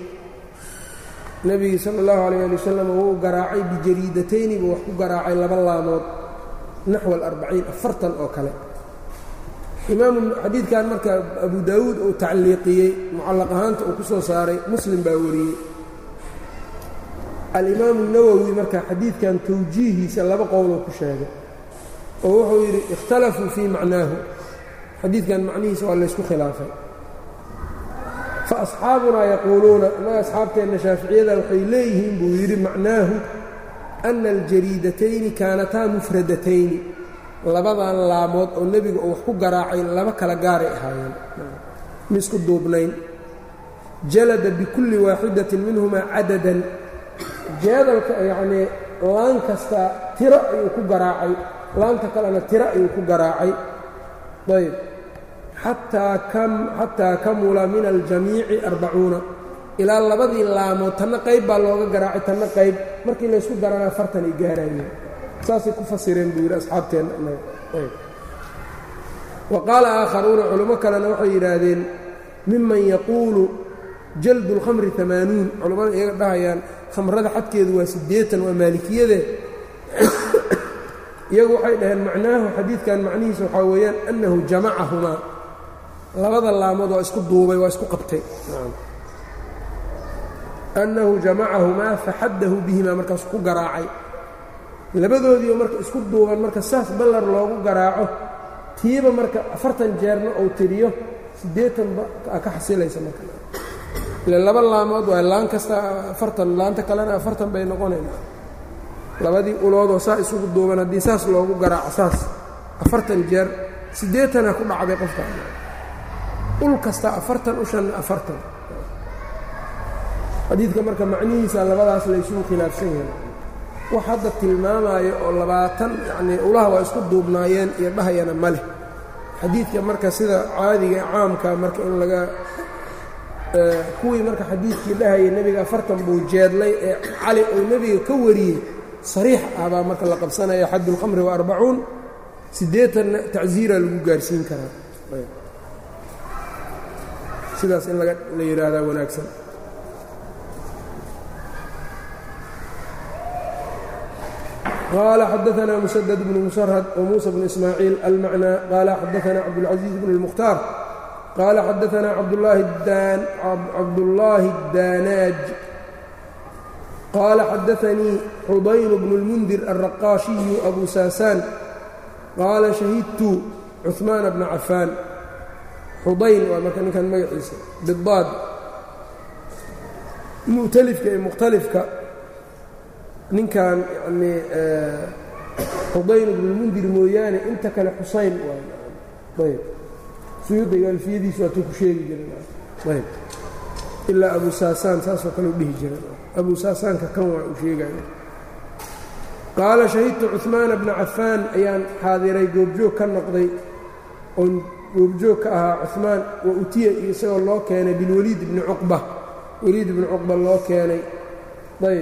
nebigii sala اllahu alayh ali wasalam wuu garaacay bijariidatayni buu wax ku garaacay laba laamood naxw alarbaciin afartan oo kale imaamu xadiidkan marka abu daawuud uu tacliiqiyey mucallaq ahaanta uu ku soo saaray muslim baa wariyey alimaamu nawowi marka xadiidkan tawjiihiisa laba qowloo ku sheegay oo wuxuu yidhi ikhtalafuu fii macnaahu xadiidkan macnihiisa waa laysku khilaafay fa asxaabunaa yaquuluuna innaga asxaabteenna shaaficiyada waxay leeyihiin buu yidhi macnaahu ana aljariidatayni kaanataa mufradatayni labadan laamood oo nebiga uu wax ku garaacay laba kala gaaray ahaayeen misku duubnayn jalada bikulli waaxidatin minhumaa cadadan jeedalka yacnii laan kasta tiro ayuu ku garaacay laanta kalena tiro ayuu ku garaacay ayb xataa kamula min aljamiici arbacuuna ilaa labadii laamood tanna qayb baa looga garaacay tanna qayb markii laysku darana afartan ay gaarayeen saasay ku fasireen buu yidhi asxaabteenna wa qaala aakharuuna culimo kalena waxay yidhaahdeen miman yaquulu jaldu اlkhamri amaanuun culammada iyaga dhahayaan khamrada xadkeedu waa siddeetan waa maalikiyade iyagu waxay dhaheen macnaahu xadiidkan macnihiisa waxaa weeyaan annahu jamacahumaa labada laamood waa isku duubay waa isku qabtay annahu jamacahumaa faxaddahu bihimaa markaas ku garaacay labadoodiioo marka isku duuban marka saas ballar loogu garaaco tiiba marka afartan jeerna uu tiriyo siddeetanba ka xasilaysa marka ile laba laamood waa laan kasta afartan laanta kalena afartan bay noqonayna labadii uloodoo saa isugu duuban haddii saas loogu garaaco saas afartan jeer siddeetana ku dhacday qofka ul kasta afartan ushanna afartan xadiidka marka macnihiisa labadaas laysugu khilaafsan yahay wax hadda tilmaamaayo oo labaatan yacnii ulaha waa isku duubnaayeen iyo dhahayana ma leh xadiidka marka sida caadiga caamka marka in laga kuwii marka xadiidkii dhahayay nebiga afartan buu jeedlay ee cali uu nebiga ka wariyey sariix ah baa marka la qabsanaya xaddu اlkhamri wa arbacuun siddeetanna tacsiira lagu gaarsiin karaa sidaas in laga la yidhaahdaa wanaagsan qال xdثna مسدد بن مسرهد وموسى بن إسماعيل المعنى qال xdثna cبدالعزيز بن المختار qال xdثna cبداللahi الdاnاج qال xdثnيi xudayر بن المنdir الرقاشhiي أbو sاsاn qاala شhahidtu cثmaan بن cafاan xudayn waa marka ninkan magaciisa bاad mu'tlifka iyo mukhtalifka ninkan yanii xudayn ibnulmundir mooyaane inta kale xusayn ayb suyuudiga alfiyadiisu waatuu ku sheegi jiray ilaa abu saasaan saasoo kale u dhihi jiray abu saasaanka kan waa uu sheegayo qaala shahidtu cuثmaana bna cafaan ayaan xaadiray goobjoog ka noqday oon goobjoog ka ahaa cuثmaan wa utiya iyo isagoo loo keenay bilwaliid bni cuqba waliid ibni cuqba loo keenay ayb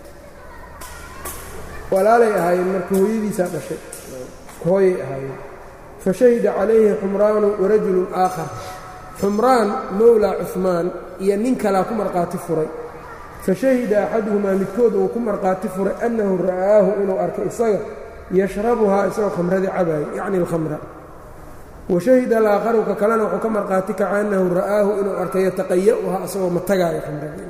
walaalay ahaayeen marka hooyadiisaa dhashay hooyay ahaayeen fa shahida calayhi xumraanu warajulun aakhar xumraan mowlaa cuثmaan iyo nin kalaa ku markhaati furay fa shahida axaduhumaa midkood uu ku markhaati furay annahu ra'aahu inuu arkay isaga yashrabuhaa isagoo khamradii cabaayo yacni alkhamra wa shahida alaakharu ka kalena wuxuu ka markhaati kaca annahu ra'aahu inuu arkay yataqaya'uhaa isagoo matagaayo khamradii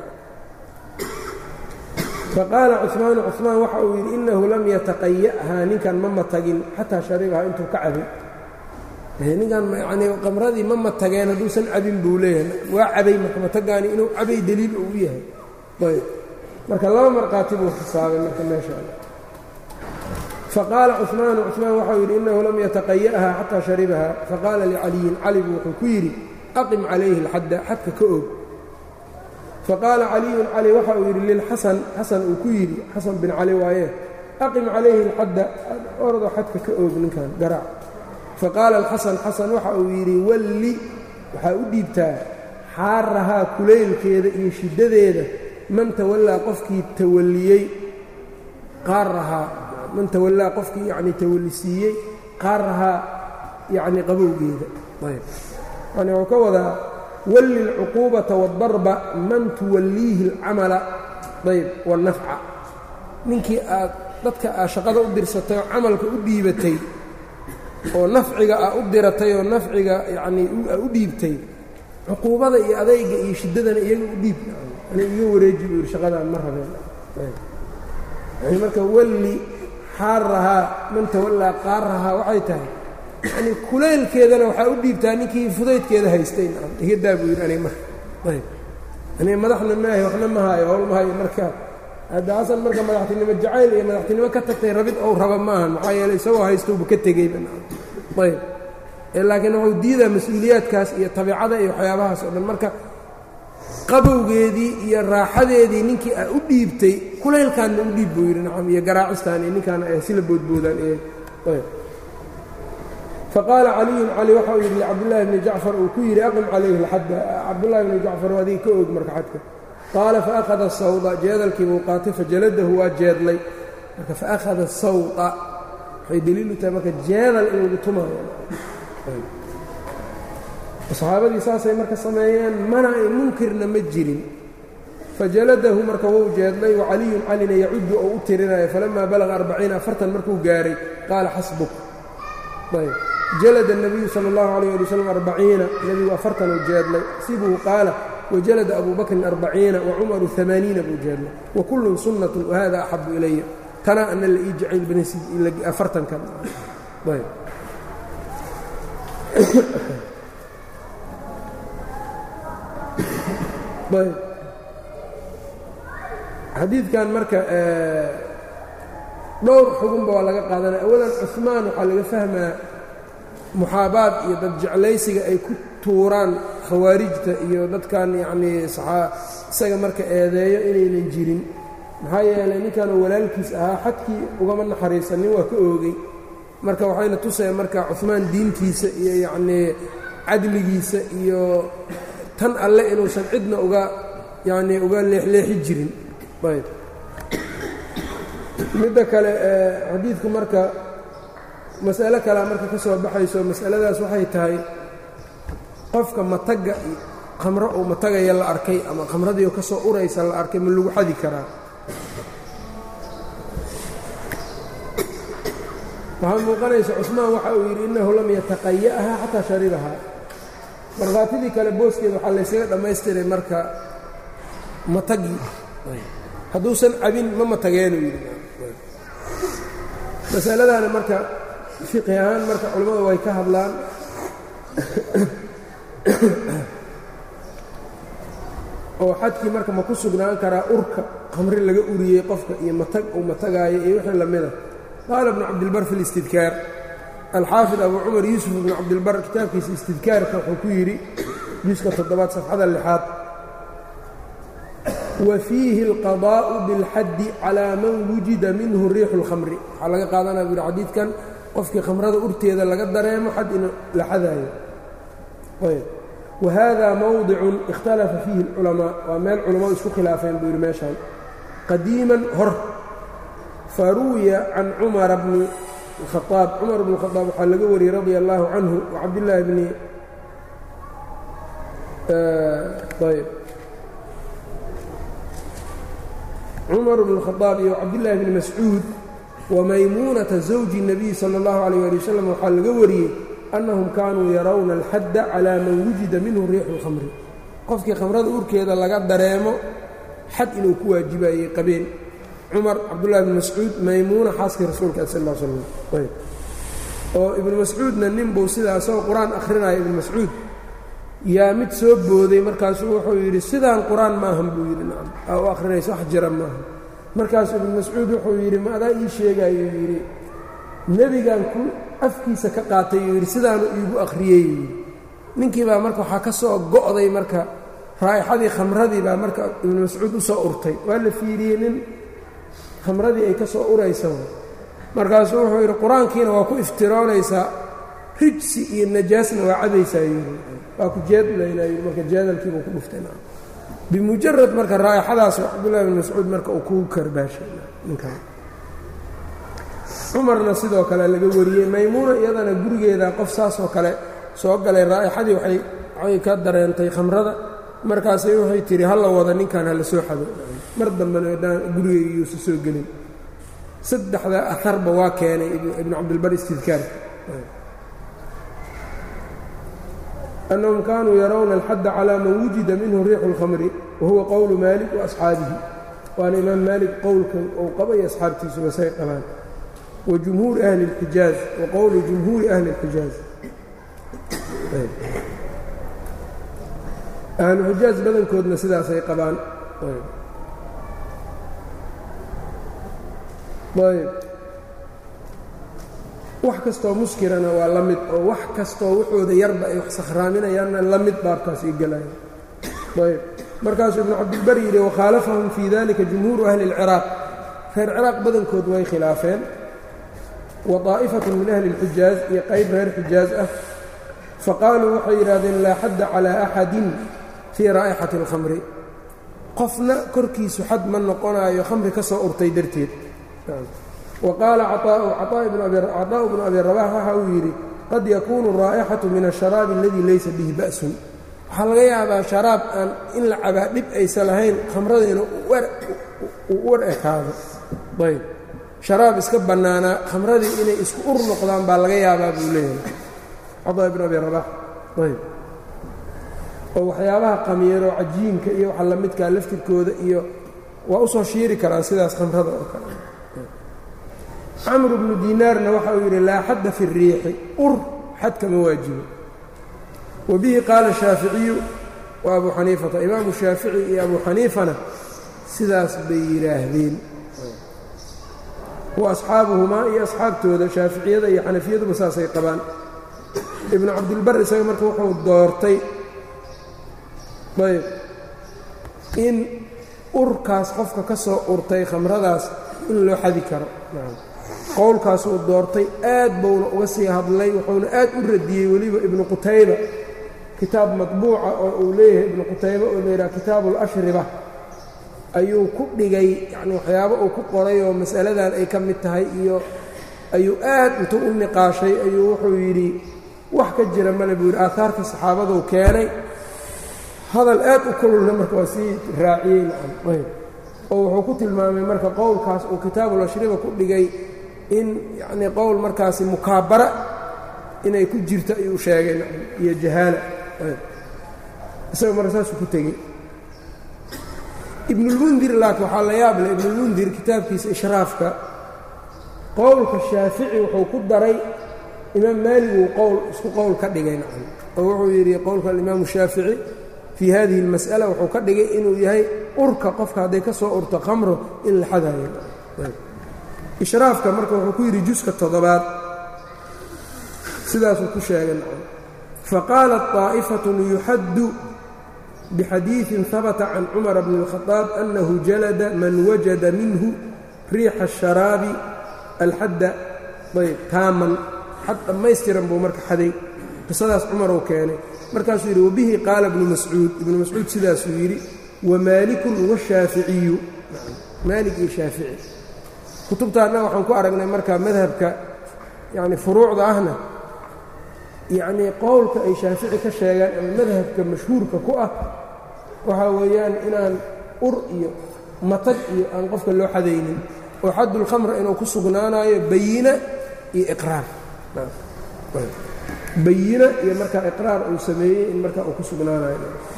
faqaala cuثmaanu cuثmaan waxa uu yidhi inahu lam yataqaya'haa ninkan ma matagin xataa sharibahaa intuu ka cabin ninkan yanii qamradii ma matageen hadduusan cabin buu leeyahay waa cabay marka matagaani inuu cabay deliil uu yahay ayb marka laba markhaati buu xisaabay marka meesha faqaala cuثmaanu cuثmaan waxau yidhi inahu lam yataqaya'haa xataa sharibahaa faqaala licaliyin cali buu wuxuu ku yidhi aqim calayhi اlxadda xadka ka og faqaala caliyun cali waxa uu yidhi lilxasan xasan uu ku yidhi xasan bin cali waaye aqim calayhi alxadda ordo xadka ka oog ninkan garaac faqaala alxasan xasan waxa uu yidhi walli waxaa u dhiibtaa xaarahaa kulaylkeeda iyo shiddadeeda man tawallaa qofkii tawalliyey qaarahaa man tawallaa qofkii yacnii tawallisiiyey qaarahaa yacnii qabowgeeda ayb yani wuxuu ka wadaa walli اlcuquubata wاdarba man tuwalliihi اlcamala ayb wاlnafca ninkii aad dadka aa shaqada u dirsatay oo camalka u dhiibatay oo nafciga aa u diratay oo nafciga yacnii aa u dhiibtay cuquubada iyo adayga iyo shiddadana iyaga u dhiib ani iga wareeji buu yidhi shaqadaan ma rabeen yani marka walli xaarahaa man tawallaa qaarahaa waxay tahay yacnii kulaylkeedana waxaa u dhiibtaa ninkii fudaydkeeda haystay iga daa buu yidhi aniga marka ayb aniga madaxna maahay waxna ma haayo howl ma hayo marka hadda xasan marka madaxtinimo jacayl iyo madaxtinimo ka tagtay rabid ou raba maahan maxaa yeeley isagoo haystouba ka tegeyba ayb laakiin wuxuu diidaa mas-uuliyaadkaas iyo tabiicada iyo waxyaabahaas oo dhan marka qabowgeedii iyo raaxadeedii ninkii aa u dhiibtay kulaylkaanna u dhiib buu yidhi nacam iyo garaacistaan iyo ninkaana ay sila boodboodaan iyo ayb faqaala caliyun cali waxa uu yidhi licabdillaahi bni jacfar uu ku yidhi aqim calayhi lxadda cabdullahi bni jacfar waa adiga ka og marka xadka qaala faakhada sawda jeedalkii buu qaatay fajaladahu waa jeedlay marka faakhada sawda waxay deliilu tahay marka jeedal in lagu tumaayo saxaabadii saasay marka sameeyeen mana ay munkirna ma jirin fajaladahu marka wuu jeedlay wacaliyun calina yacuddu oo u tirinayo falamaa balaga arbaciina afartan markuu gaaray qaala xasbuk ayb jalada الnabiyu salى اllahu عalيه ali wslam arbaciina nebigu afartan uu jeedlay xasibuhu qaala wajalada abu bakrin arbaciina wacumaru amaaniina buu jeedlay wakullun sunnat wahada axabu ilaya tana ana la ii jacayl badan afartankan ayb ayb xadiidkan marka dhowr xugunba waa laga qaadanaya awalan cuثmaan waxaa laga fahmaa muxaabaad iyo dad jeclaysiga ay ku tuuraan khawaarijta iyo dadkan yacnii isaga marka eedeeyo inaynan jirin maxaa yeelay ninkanoo walaalkiis ahaa xadkii ugama naxariisanin waa ka oogay marka waxayna tusaya marka cuثmaan diintiisa iyo yacnii cadligiisa iyo tan alle inuusan cidna uga yacnii uga leexleexi jirin ayb midda kale xadiidku marka mas'alo kalea marka ka soo baxayso mas'aladaas waxay tahay qofka matagga khamro uu matagaya la arkay ama khamradiio ka soo uraysa la arkay ma lagu xadi karaa waxaa muuqanaysa cusmaan waxa uu yidhi innahu lam yataqaya'ha xataa sharibahaa markhaatidii kale booskeeda waxaa laysaga dhammaystiray marka matagi hadduusan cabin ma matageenuu yidhi masaladaana marka fiqi ahaan marka culimmadu way ka hadlaan oo xadkii marka ma ku sugnaan karaa urka khamri laga uriyey qofka iyo matag uu matagaayo iyo wixii lamida qaala bnu cabdilbar fi listidkaar alxaafid abu cumar yuusuf bnu cabdilbar kitaabkiisa istidkaarka wuxuu ku yidhi juska toddobaad safxada lixaad wa fiihi alqadaa'u bilxaddi calaa man wujida minhu riixu اlkhamri waxaa laga qaadanaya bu yidhi xadiidkan qofkii khamrada urteeda laga dareemo xad in la xadaayo wa hada mowdicun ikhtalafa fiihi اlculamaa waa meel culammadu isku khilaafeen buu yidhi meeshaan qadiiman hor faruwiya can cumara bni khaaab cumar bn khaaab waxaa laga wariyey radia allaahu canhu wacabdillaahi bni ayb cumar bn khaaab iyo cabdillaahi bni mascuud wamaymuunata zawji الnabiy salى اllahu alayh ali wasalam waxaa laga wariyey annahum kaanuu yarawna alxadda calaa man wujida minhu riixu اlkhamri qofkii khamrada urkeeda laga dareemo xad inuu ku waajibayey qabeen cumar cabdullahi bn mascuud maymuuna xaaskii rasuulka sal l slam ayb oo ibnu mascuudna nin buu sidaa isagoo qur-aan akhrinaya ibnu mascuud yaa mid soo booday markaasuu wuxuu yidhi sidaan qur-aan maahan buu yidhi nacam aa u akhrinaysa wax jira maahan markaasuu ibnu mascuud wuxuu yidhi ma adaa ii sheegayuu yidhi nebigan ku afkiisa ka qaatay uu yidhi sidaanu iigu akhriyey yidhi ninkii baa marka waxaa ka soo go'day marka raa'ixadii khamradii baa marka ibnu mascuud u soo urtay waa la fiiriyey nin khamradii ay ka soo uraysa markaasuu wuxuu yidhi qur-aankiina waa ku iftiroonaysaa rijsi iyo najaasna waa cabaysaa yidhi waa ku jeedlaynaa yidhi marka jeedalkiibuu ku dhuftay bimujarad marka raa'ixadaas cabdullahi bin mascuud marka uu kugu karbaashay ninkan cumarna sidoo kale laga wariyey maymuuna iyadana gurigeeda qof saasoo kale soo galay raa'ixadii waxay ka dareentay khamrada markaasay waxay tihi hala wada ninkan hala soo xado mar dambena gurigeygiiuusa soo gelin saddexdaa aharba waa keenay ibnu cabdilbar istidkaarka أنهم kانوا يرون الحد على mن وuجida minه ريح الخمر وهuوa qول مالك وأصحاaبihi waana imaam mالك qowlka ou qaba iyo أصxaabtiisuba say qabaan وجمهوuر أهلi الحijاaز وqowل جمهوuرi أهلi الحijاaز أهلuxijاaز badankoodna sidaasay qabaan wax kastoo muskirana waa la mid oo wax kastoo waxooda yarba ay wax sakhraaminayaanna la mid baabkaas ay gelayan ayb markaasuu ibnu cabdilbar yidhi wakhaalafahum fii dalika jumhuuru ahli اlciraaq reer ciraaq badankood way khilaafeen wa طaa'ifatun min ahli اlxijaaz iyo qayb reer xijaaz ah faqaaluu waxay yidhahdeen laa xadda calىa axadin fii raa'ixati اlkhamri qofna korkiisu xad ma noqonaayo khamri ka soo urtay darteed وqاaل cطاء بن أbي رباح waxa uu yidhi qad yakunu الraaئxaة min الشharاaب اladي laysa bih baأس waxaa laga yaabaa شharaab aan in la cabaa dhib aysa lahayn khamrada inuu u war ekaado ayb شharaab iska bannaanaa khamradii inay isku ur noqdaan baa laga yaabaa buu leeyahay caطاء بن أbي رباح ayb oo waxyaabaha qamiiro cajiinka iyo waxa lamidkaa laftirkooda iyo waa usoo shiiri karaan sidaas khamrada oo kale camr bnu dinaarna waxa uu yidhi laa xadda fi الriixi ur xad kama waajibo wa bihi qaala shaaficiyu wa abu xaniifata imaamu shaafici iyo abu xaniifana sidaas bay yidhaahdeen wa asxaabuhumaa iyo asxaabtooda shaaficiyada iyo xanafiyaduba saasay qabaan ibnu cabdilbar isaga marka wuxuu doortay ayb in urkaas qofka ka soo urtay khamradaas in loo xadi karo qowlkaasuu doortay aad buuna uga sii hadlay wuxuuna aad u radiyey weliba ibnu qutayba kitaab matbuuca oo uu leeyahay ibnu qutayba oo layidhaha kitaabu ulashriba ayuu ku dhigay yacni waxyaabo uu ku qoray oo mas'aladan ay ka mid tahay iyo ayuu aad intuu u niqaashay ayuu wuxuu yidhi wax ka jira male buu yidhi aahaarta saxaabaduu keenay hadal aad u kululna marka waa sii raaciyey nacam ayb oo wuxuu ku tilmaamay marka qowlkaas uu kitaabulashriba ku dhigay in yacnii qowl markaasi mukaabara inay ku jirto ayuu sheegay nacam iyo jahaala isaga marka saasuu ku tegey ibnulmundir laakiin waxaa la yaab leh ibnulmundir kitaabkiisa ishraafka qowlka shaafici wuxuu ku daray imaam maalig uu qowl isku qowl ka dhigay nacam oo wuxuu yidhi qowlka alimaamu shaafici fii hadihi اlmas'ala wuxuu ka dhigay inuu yahay urka qofka hadday ka soo urto khamro in la xadayo ishraafka marka wuxuu ku yidhi juska toddobaad sidaasuu ku sheegay nacam faqaalat طaa'ifaة yuxaddu bxadiiثin habata can cumara bni الkhaطaab annahu jalada man wajada minhu riixa الsharaabi alxadda ayb taaman xad dhammaystiran buu marka xaday qisadaas cumaruu keenay markaasuu yidhi wabihi qaala ibnu mascuud ibnu mascuud sidaasuu yidhi wamaalikun washaaficiyu maalik iyo shaafici kutubtaanna waxaan ku aragnay marka madhabka yacni furuucda ahna yacnii qowlka ay shaafici ka sheegaan ama madhabka mashhuurka ku ah waxaa weeyaan inaan ur iyo matag iyo aan qofka loo xadaynin oo xaddulkhamra inuu ku sugnaanayo bayina iyo iqraar bayina iyo markaa iqraar uu sameeyey in markaa uu ku sugnaanayo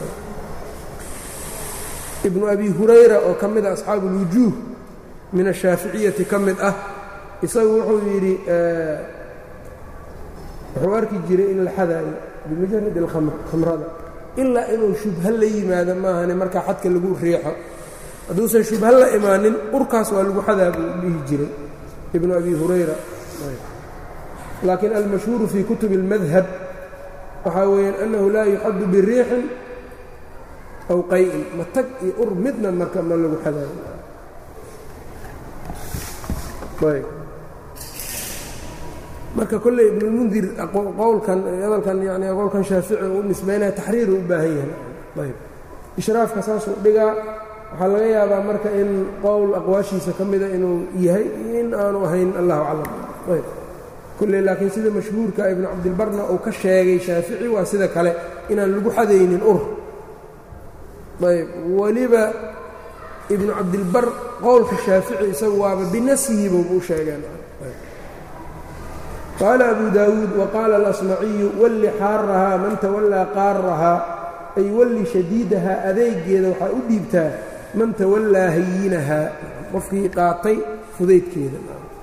ibnu abi hurayra oo ka mid a asxaabu ulwujuuh min ashaaficiyati ka mid ah isagu wuxuu yidhi wuxuu arki jiray in la xadaayo bimujarad alkhamr khamrada ilaa inuu shubha la yimaado maahane markaa xadka lagu riixo hadduusan shubha la imaanin urkaas waa lagu xadaa buu dhihi jiray ibnu abi hurayra laakiin almashhuuru fii kutubi اlmadhab waxaa weeyaan annahu laa yuxaddu biriixin aw qay'in matag iyo ur midna marka ma lagu xadaayo marka kolley ibnulmundir qowlkan hadalkan yani qowlkan shaafici u nisbaynaya taxriiru u baahan yahay ayb ishraafka saasuu dhigaa waxaa laga yaabaa marka in qowl aqwaashiisa ka mida inuu yahay in aanu ahayn allahu aclam ayb kulley laakiin sida mashhuurka ibnu cabdilbarna uu ka sheegay shaafici waa sida kale inaan lagu xadaynin ur ayb weliba ibnu cabdilbar qowlka shaafici isagu waaba binasihiibuu u sheegeen qaala abu daawuud waqaala alasmaciyu walli xaarahaa man tawallaa qaarahaa ay walli shadiidahaa adeegeeda waxaa u dhiibtaa man tawallaa hayinahaa qofkii qaatay fudaydkeeda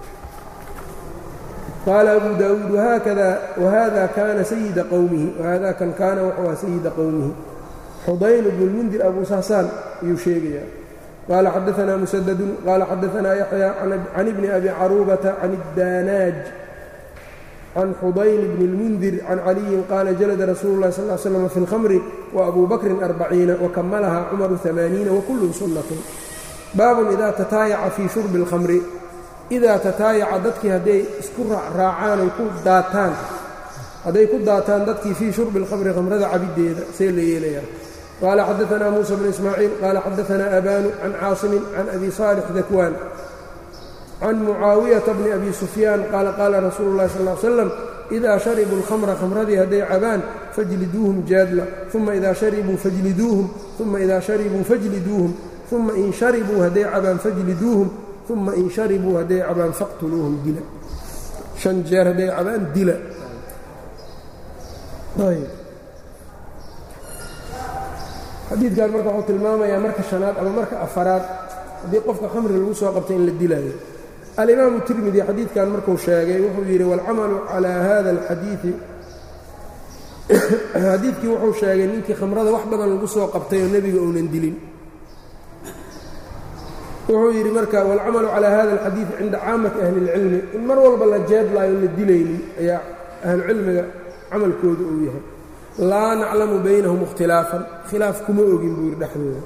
qaala abu daawuud wahada kaana sayida qowmihi wahada kan kaana wuxuu aha sayida qowmihi xudayl bnu lmundir abu saasaan ayuu sheegayaa qaala xadaanaa musadadun qaala xadaanaa yaxya can ibni abi caruubata can اdaanaaj can xudayl bni اlmundir can caliyin qaala jalada rasuulu اlahi sal l slm fi اlkhamri waabu bakrin arbaciina wakamalaha cumaru amaaniina wakulluhu sunnatun baabun idaa tataayaca fii shurbi اlkhamri idaa tataayaca dadkii hadday isku raacaan ay ku daataan hadday ku daataan dadkii fii shurbi اlkhamri khamrada cabiddeeda see la yeelayaa qaala xadaanaa muusa bnu ismaaciil qaala xadaanaa abaanu can caasimin can abi saalix dakwaan can mucaawiyata bni abi sufyaan qaala qaala rasuulu اllahi sal l slam idaa sharibuu اlkhamra khamradii hadday cabaan fajliduuhum jaadla uma idaa sharibuu fajliduuhum uma idaa sharibuu fajliduuhum uma in sharibuu hadday cabaan fajliduuhum uma in sharibuu hadday cabaan faqtuluuhum dila shan jeer hadday cabaan dila xadiidkan marka wuxuu tilmaamayaa marka shanaad ama marka afaraad haddii qofka khamri lagu soo qabtay in la dilaayo alimaamu tirmidi xadiidkan markuu sheegay wuxuu yidhi waalcamalu calaa hada alxadiidi xadiidkii wuxuu sheegay ninkii khamrada wax badan lagu soo qabtay oo nebiga uunan dilin wuxuu yidhi marka waalcamalu calaa hada alxadiidi cinda caamati ahli اlcilmi in mar walba la jeedlaayo la dilaynin ayaa ahlucilmiga camalkooda uu yahay laa naclamu baynahum ikhtilaafan khilaaf kuma ogin buu yidhi dhexdooda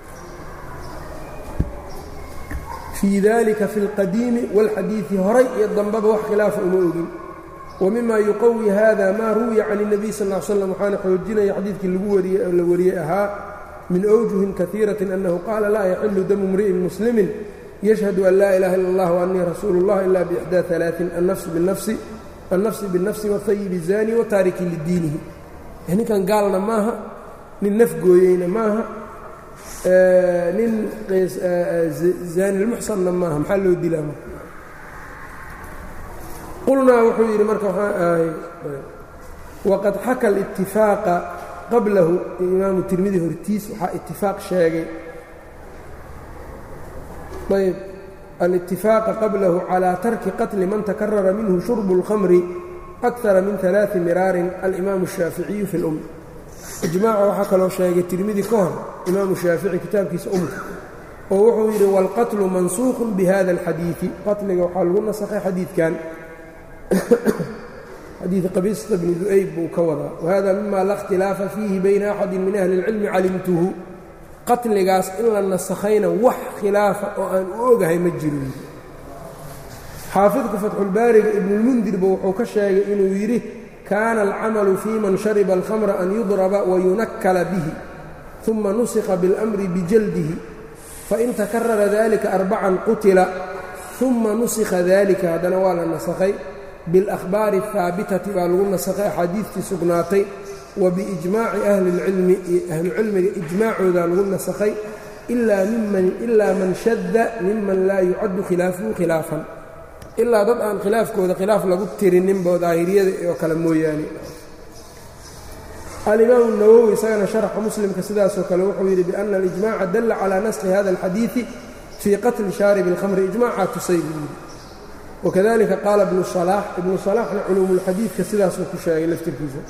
fii dalika fi اlqadiimi wاlxadiidi horay iyo dambeba wax khilaafa uma ogin wa mima yuqawi hada maa ruwiya can الnabiy sal ا l slam waxaana xoojinaya xadiidkii lagu wariyey la wariyey ahaa min أwjuhin kahiiraةi أnnahu qaala laa yaxilu damu mri'in muslimi yashhadu an laa ilaha ila اllah وanii rasuulu اllah ila bإxdى ثaلaaثin annafsi bالnafsi wاhayibi الzani wataariki lidiinihi ninkan gaalna maaha nin nafgooyeyna maaha nin zaanilmuxsanna maaha maxaa loo dilaa marka qulnaa wuxuu yidhi marka waxaa ahay waqad xaka اlاtifaaqa qablahu imaamu tirmidi hortiis waxaa itifaaq sheegay ayb alاtifaaqa qablahu calىa tarki qatli man takarara minhu shurbu اlkhamri akara min ثaلaaثi miraarin alimaamu الshaaficiyu fi اlum ijmaaca waxaa kaloo sheegay tirmidi ka hor imaamu shaafici kitaabkiisa umka oo wuxuu yidhi wاlqatlu mansuuqu bihada اlxadiiثi qatliga waxaa lagu nasakhay xadiidkan xadiid qabiista bni du'ayb buu ka wadaa wahada mima la اkhtilaafa fiihi bayna axadi min ahli اlcilmi calimtuhu qatligaas in la nasakhayna wax khilaafa oo aan u ogahay ma jiro xaafidka fatxulbaariga ibnulmundirba wuxuu ka sheegay inuu yidhi kaana alcamalu fii man shariba alkhamra an yudraba wayunakkala bihi uma nusikha biاlamri bijaldihi fain takarara dalika arbacan qutila uma nusikha dalika haddana waa la nasakhay biاlahbaari اhaabitati baa lagu nasakhay axaadiidtii sugnaatay wa biijmaaci ahli اlcilmi iyo ahlucilmiga ijmaacoodaa lagu nasakhay ilaa man shada miman laa yucaddu khilaafuhu khilaafan ilaa dad aan khilaafkooda khilaaf lagu tirininbo daahiriyada oo kale mooyaane alimaamu nawowi isagana sharaxa muslimka sidaasoo kale wuxuu yidhi biana alijmaca dalla calaa naskhi hada alxadiidi fii qatli shaaribi اlkhamri ijmacaa tusay buu yidhi wakadalika qaala ibnu salaax ibnu salaaxna culuumulxadiidka sidaasuu ku sheegay laftirkiisa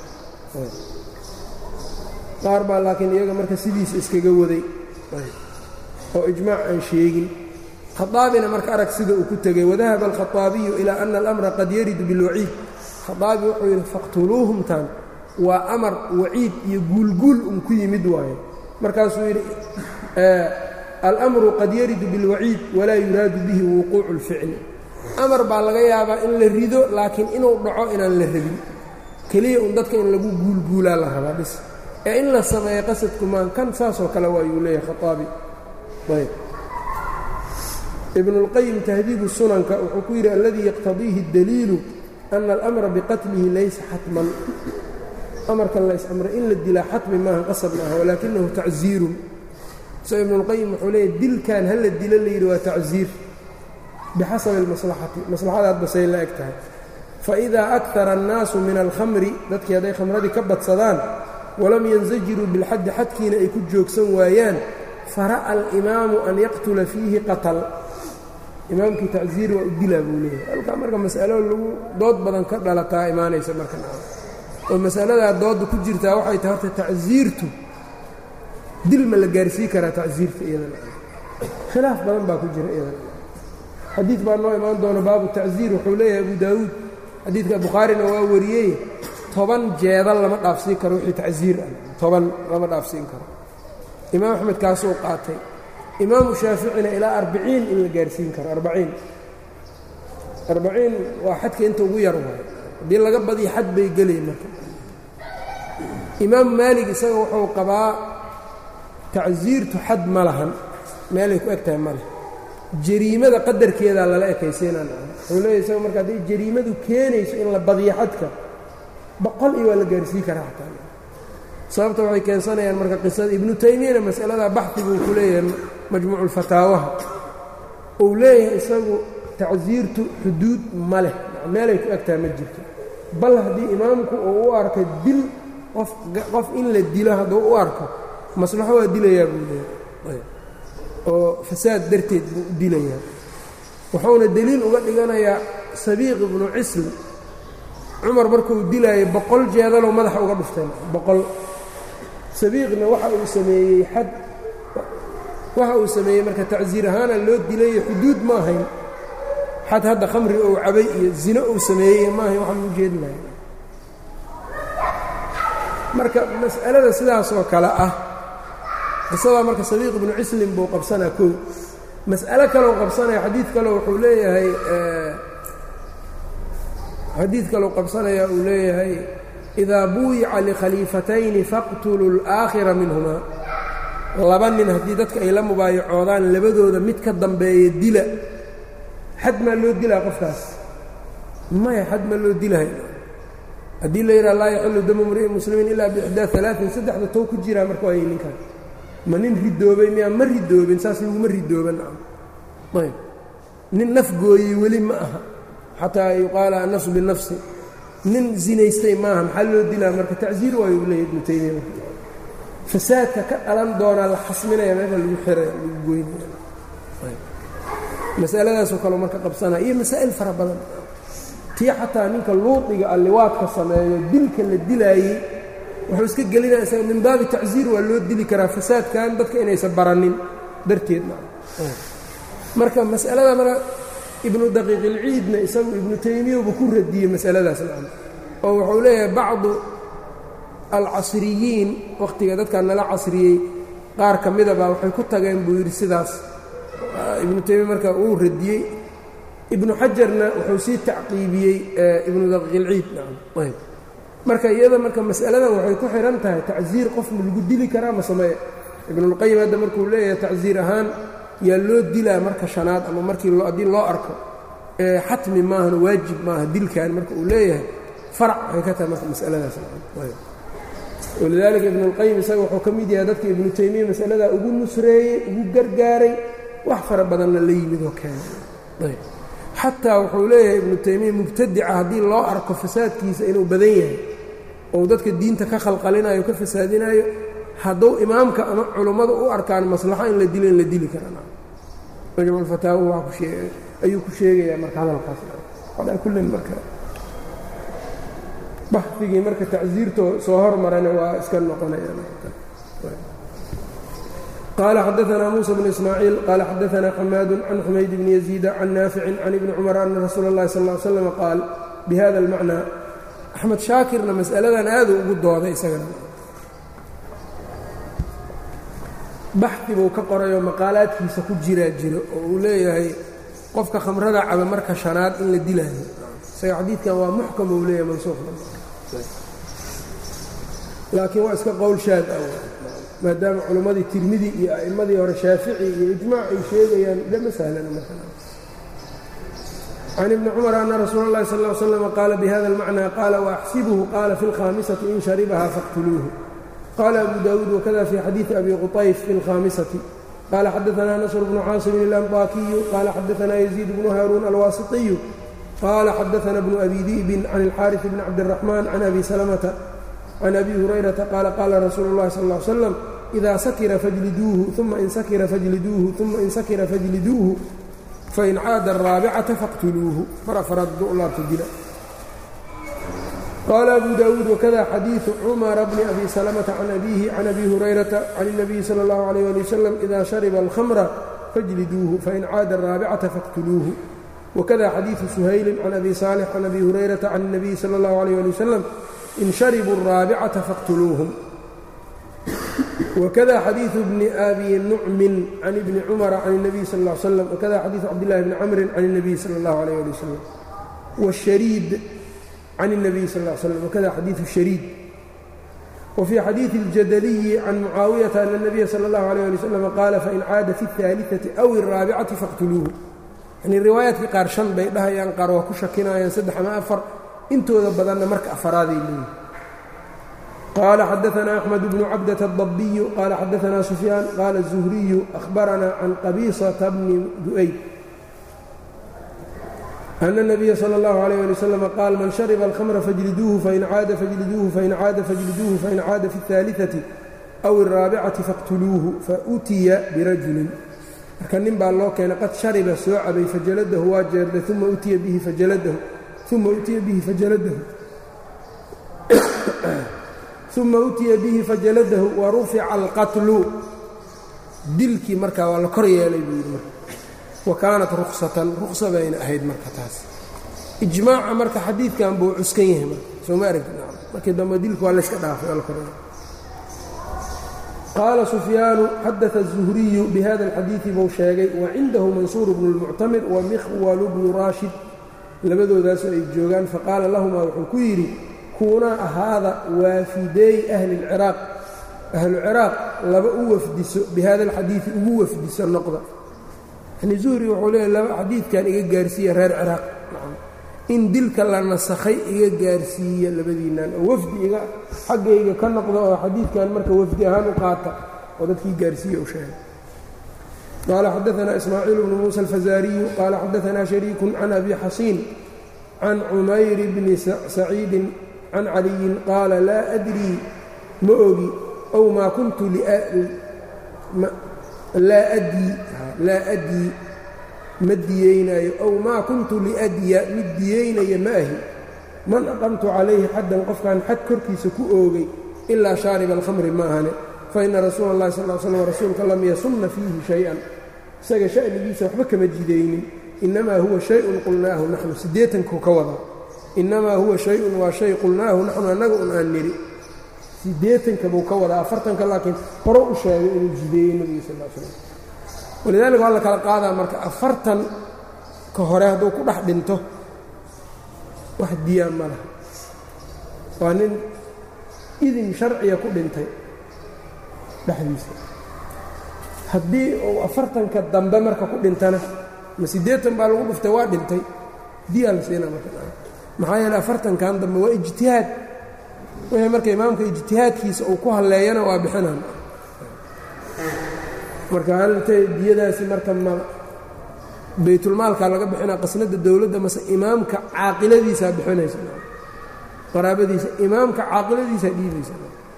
qaar baa laakiin iyaga marka sidiisa iskaga waday oo ijmaac aan sheegin khaaabina marka arag sida uu ku tegey wadahaba alkhaaabiyu ilaa ana alamra qad yaridu bilwaciid khaaabi wuxuu yidhi faqtuluuhumtan waa amar waciid iyo guulguul un ku yimid waaye markaasuu yidhi alamru qad yaridu bilwaciid walaa yuraadu bihi wuquucu اlficli amar baa laga yaabaa in la rido laakiin inuu dhaco inaan la rabin keliya un dadka in lagu guulguulaa la rabaa bis ee in la sameeyo qasadku maan kan saasoo kale waayuu leeyahay khaaabi ayb ibn اlqayim tahdiibu sunanka wuxuu ku yidhi aladii yaqtadiihi اdaliilu ana alamra biqatlihi laysa xatman amarkan lays amray in la dilaa xatmi maaha qasab maaha walaakinahu tacziirun isagoo ibnuulqayim wuxuu leeyahy dilkan hala dilo la yidhi waa tacsiir bixasabi almaslaxati maslaxadaad basay la eg tahay faidaa akara annaasu min alkhamri dadkii hadday khamradii ka badsadaan walam yansajiruu bilxaddi xadkiina ay ku joogsan waayaan fara'a alimaamu an yaqtula fiihi qatal imaamkii tacsiir waa u dilaa buu leeyahay halkaa marka mas'alo lagu dood badan ka dhalataa imaanaysa marka oo masaladaa doodda ku jirtaa waxay tahay horta tacsiirtu dil ma la gaarsii karaa tacsiirta iyadana khilaaf badan baa ku jira iyadana xadiid baa noo imaan doona baabu tacsiir wuxuu leeyahay abu daawuud xadiidka bukhaarina waa wariyey toban jeedal lama dhaafsiin karo wixii tacsiir ah toban lama dhaafsiin karo imaam axmed kaasuu qaatay imaamu shaaficina ilaa arbiciin in la gaarsiin karo arbaciin arbaciin waa xadka inta ugu yar waayo haddii laga badiyo xad bay gelay marka imaam maalig isaga wuxuu qabaa tacsiirtu xad ma lahan meelay ku eg tahay ma leh jariimada qadarkeedaa lala ekaysiinaan wuxuu leeyahy isaga marka hadday jariimadu keenayso in la badiyo xadka boqol iyo waa la gaarsiin karaa xataa sababta waxay keensanayaan marka qisada ibnu taymiyana mas'aladaa baxdiguu ku leeyahay majmuuculfataawaha uu leeyahay isagu tacsiirtu xuduud ma leh meelay ku egtahay ma jirto bal haddii imaamku uu u arko dil qof qof in la dilo hadduu u arko maslaxo waa dilayaa buu leeyahay oo fasaad darteed buu u dilayaa wuxuuna deliil uga dhiganayaa sabiiq ibnu cisl cumar markuu dilaayay boqol jeedaloo madaxa uga dhufteen boqol sabiiqna waxa uu sameeyey xad waxa uu sameeyey marka tacsiir ahaana loo dilayo xuduud ma ahayn xad hadda khamri ou cabay iyo zino uu sameeyey ma ahayn waxaan u jeedi lahay marka mas'alada sidaas oo kale ah qisadaa marka sabiiq ibnu cislin buu qabsanaa kow mas'alo kaleu qabsanaya xadiid kaleo wuxuu leeyahay xadiid kaleu qabsanaya uu leeyahay idaa buuyica likhaliifatayni faqtuluu اlaakhira minhumaa laba nin haddii dadka ay la mubaayacoodaan labadooda mid ka dambeeya dila xad maa loo dilaa qofkaas maya xad ma loo dilahay haddii la yidhaha laa yaxilu damu mri'in muslimiin ilaa biixdaa alaain saddexda tow ku jiraa marka waayay ninkan ma nin ridoobay miyaa ma ridoobin saas laguma ridooban ayb nin naf gooyey weli ma aha xataa yuqaala annafsu binafsi nin zinaystay maaha maxaa loo dilaa marka tacsiir waayu leeya ibnu taymiya fasaadka ka dhalan doonaa la xasminaya meesha lagu xiraya lagu goynaya masaladaasoo kaleo marka qabsanaya iyo masaa'il fara badan tii xataa ninka luudiga alliwaadka sameeyo dilka la dilaayey wuxuu iska gelinaya isaga min baabi tacsiir waa loo dili karaa fasaadkan dadka inaysan baranin darteed marka mas'alada marka ibnu daqiiqilciidna isagu ibnu taymiyauba ku radiyey masaladaas nacam oo wuxuu leeyahay bacdu alcasriyiin wakhtiga dadkan nala casriyey qaar ka midabaa waxay ku tageen buu yidhi sidaas ibnu taymiya marka uu radiyey ibnu xajarna wuxuu sii tacqiibiyey ibnu daqiiqilciid nacam ayb marka iyada marka mas'aladan waxay ku xidhan tahay tacsiir qof ma lagu dili karaa ma sameye ibnulqayim hadda markuu leeyahay tacsiir ahaan yaa loo dilaa marka shanaad ama markii haddii loo arko xatmi maahan waajib maaha dilkan marka uu leeyahay farac waxay ka tahay marka masaladaas walidaalika ibnulqayim isaga wuxuu ka mid yahay dadka ibnu taymiya masaladaa ugu nusreeyey ugu gargaaray wax fara badanna la yimid oo keenay xataa wuxuu leeyahay ibnu taymiya mubtadica haddii loo arko fasaadkiisa inuu badan yahay ou dadka diinta ka khalqalinayo ka fasaadinayo hadduu imaamka ama culummada u arkaan maslaxo in la dilo in la dili karaa majmuulfataawa ayuu ku sheegayaa marka hadalkaas calaa kullin marka baxdigii marka tacsiirtoo soo hormarana waa iska noqonaya qaala xadaanaa muusa bnu ismaaciil qaala xadaanaa xamaadu can xumayd bni yaziida can naaficin can ibni cumar ana rasuula اllahi sal ly slam qaal bihada almacnaa axmed shaakirna mas'aladan aadu ugu dooday isagana baxdi buu ka qorayoo maqaalaadkiisa ku jiraa jiro oo uu leeyahay qofka khamrada caba marka shanaad in la dilaayo isaga xadiidkan waa muxkam uu leeyahay mansuuq laakiin waa iska qowl shaad ah maadaama culimmadii tirmidi iyo a'immadii hore shaafici iyo ijmaac ay sheegayaan lama sahlana marka can ibni cumar ana rasuula اllahi sal ll slam qaala bihada almacnaa qaala waaxsibuhu qaala fi اlkhaamisati in sharibaha faqtuluuhu qaala abu daawuud wakada fi xadiidi abi quطayf fi اlkhaamisati qaala xadaanaa nasr bnu caasimin اlanطaakiyu qaala xadaanaa yaziid bnu haaruun alwaasiطiyu qaala xadaana bnu abi di'bin can اlxaariث bni cabdالraxmaan can abi salamata can abi hurayrata qaala qaala rasuulu اllahi sal ا ly slam إida sakira fajliduuhu uma in sakira fajliduuhu uma in sakira fajliduuhu fain caada الraabicata faqtuluuhu mar afaraad duu laabta dila qaala abu daawuud wakada xadiiثu cumara bni abi salamata can abiihi can abi hurayrata can الnabiyi salى اllahu عalيyه ali wasalam ida shariba اlkhamra fajliduuhu fain caada الraabicata faqtuluuhu wakada xadiiثu suhaylin can abi saalix can abi hurayrata can الnabiyi salى اllahu عalيyه ali wasalam in sharibuu الraabicata faqtuluuhum wkada xadiiثu bni abi nucmin can ibni cumara can الnabiy sal ا l slam wakada xadiiثu cabdillahi bni camrin can الnabiy salى اllahu عalيyه ali wasalam wالshariid can الnabiy sal ا l slam wakada xadiiثu shariid wfii xadiiثi اljadaliyi can mucaawiyata ana الnabiya salى اllahu عalيه ali wslam qaala fain caada fi الثaaliثati aw الraabicati faqtuluuhu yani riwaayaadkii qaar shan bay dhahayaan qaar waa ku shakinayaan saddex ama afar intooda badanna marka afaraaday leeyihi qال xdثna أحمد بن cبدة الضبي qال xdثna سفyاan qال الزهري أخبرna عن qبيصة بن دؤyد أن النبي صلى الله عليه لي وسلم qال mن شhرب الخمر فاجلدوه فإن عاad فاجلدوه فإن عاad فاجلدوه فإن عاad في الثالثة أو الرaaبعة فاqتلوuه فأتya برaجuل marka nin baa loo keenay qad شharبa soo cabay fajaladahu waa jeerday uma utiya bihi fajaladahu uma utiya bihi fajaladahu uma utiya bihi fajaladahu wa rufica alqatlu dilkii markaa waa la kor yeelay buu yidhi marka wa kaanat ruksatan ruksa bayna ahayd marka taas ijmaaca marka xadiidkan buu cuskan yahay marka sooma aragti markii dambe dilki waa layska dhaafay waa la kor yeelay qaala sufyaanu xadaثa الzuhriyu bihada اlxadiiثi buu sheegay wa cindahu mansuur bnu اlmuctamir wa mikhwalu bnu raashid labadoodaasoo ay joogaan faqaala lahumaa wuxuu ku yidhi kuunaa ahaada waafideey ahli اlciraaq ahlu ciraaq laba u wafdiso bihada alxadiidi ugu wafdiso noqda yani zuhri wuxuu leeyahy laba xadiidkan iga gaarsiiya reer ciraaq in dilka la nasakhay iga gaarsiiya labadiinnan oo wafdi iga xaggayga ka noqda oo xadiidkan marka wafdi ahaan u qaata oo dadkii gaarsiiya u sheegay qaala xadaثna ismaaciil bnu muuسى alfazaariyu qaala xadaثna shariiku can abi xasiin can cumayr bni saciidin can caliyin qaala laa adrii ma ogi ow maa kuntu laa adii laa adii ma diyeynaayo ow maa kuntu liadya mid diyeynaya ma ahi man aqamtu calayhi xaddan qofkaan xad korkiisa ku oogay ilaa shaariba alkhamri ma ahane fa ina rasuula اllahi sal l slam rasuulka lam yasunna fiihi shay-an isaga sha'nigiisa waxba kama jidaynin innamaa huwa shay-un qulnaahu naxnu siddeetanku ka wadaa innamaa huwa shay-un waa shay qulnaahu naxnu annaga un aan nidhi siddeetanka buu ka wadaa afartanka laakiin hore u sheegay inuu jideeyey nebiga sal l slam walidaalika waa la kala qaadaa marka afartan ka hore hadduu ku dhex dhinto wax diyaa ma laha waa nin idin sharciya ku dhintay dhexdiisa haddii uu afartanka dambe marka ku dhintana ma siddeetan baa lagu dhuftay waa dhintay diyaa la siinaa marka maxaa yeele afartankan dambe waa ijtihaad wixii marka imaamka ijtihaadkiisa uu ku halleeyana waa bixinaan marka halintay diyadaasi marka ma baytulmaalkaa laga bixinaa qasnada dowladda mase imaamka caaqiladiisaa bixinaysa qaraabadiisa imaamka caaqiladiisaa dhiibaysa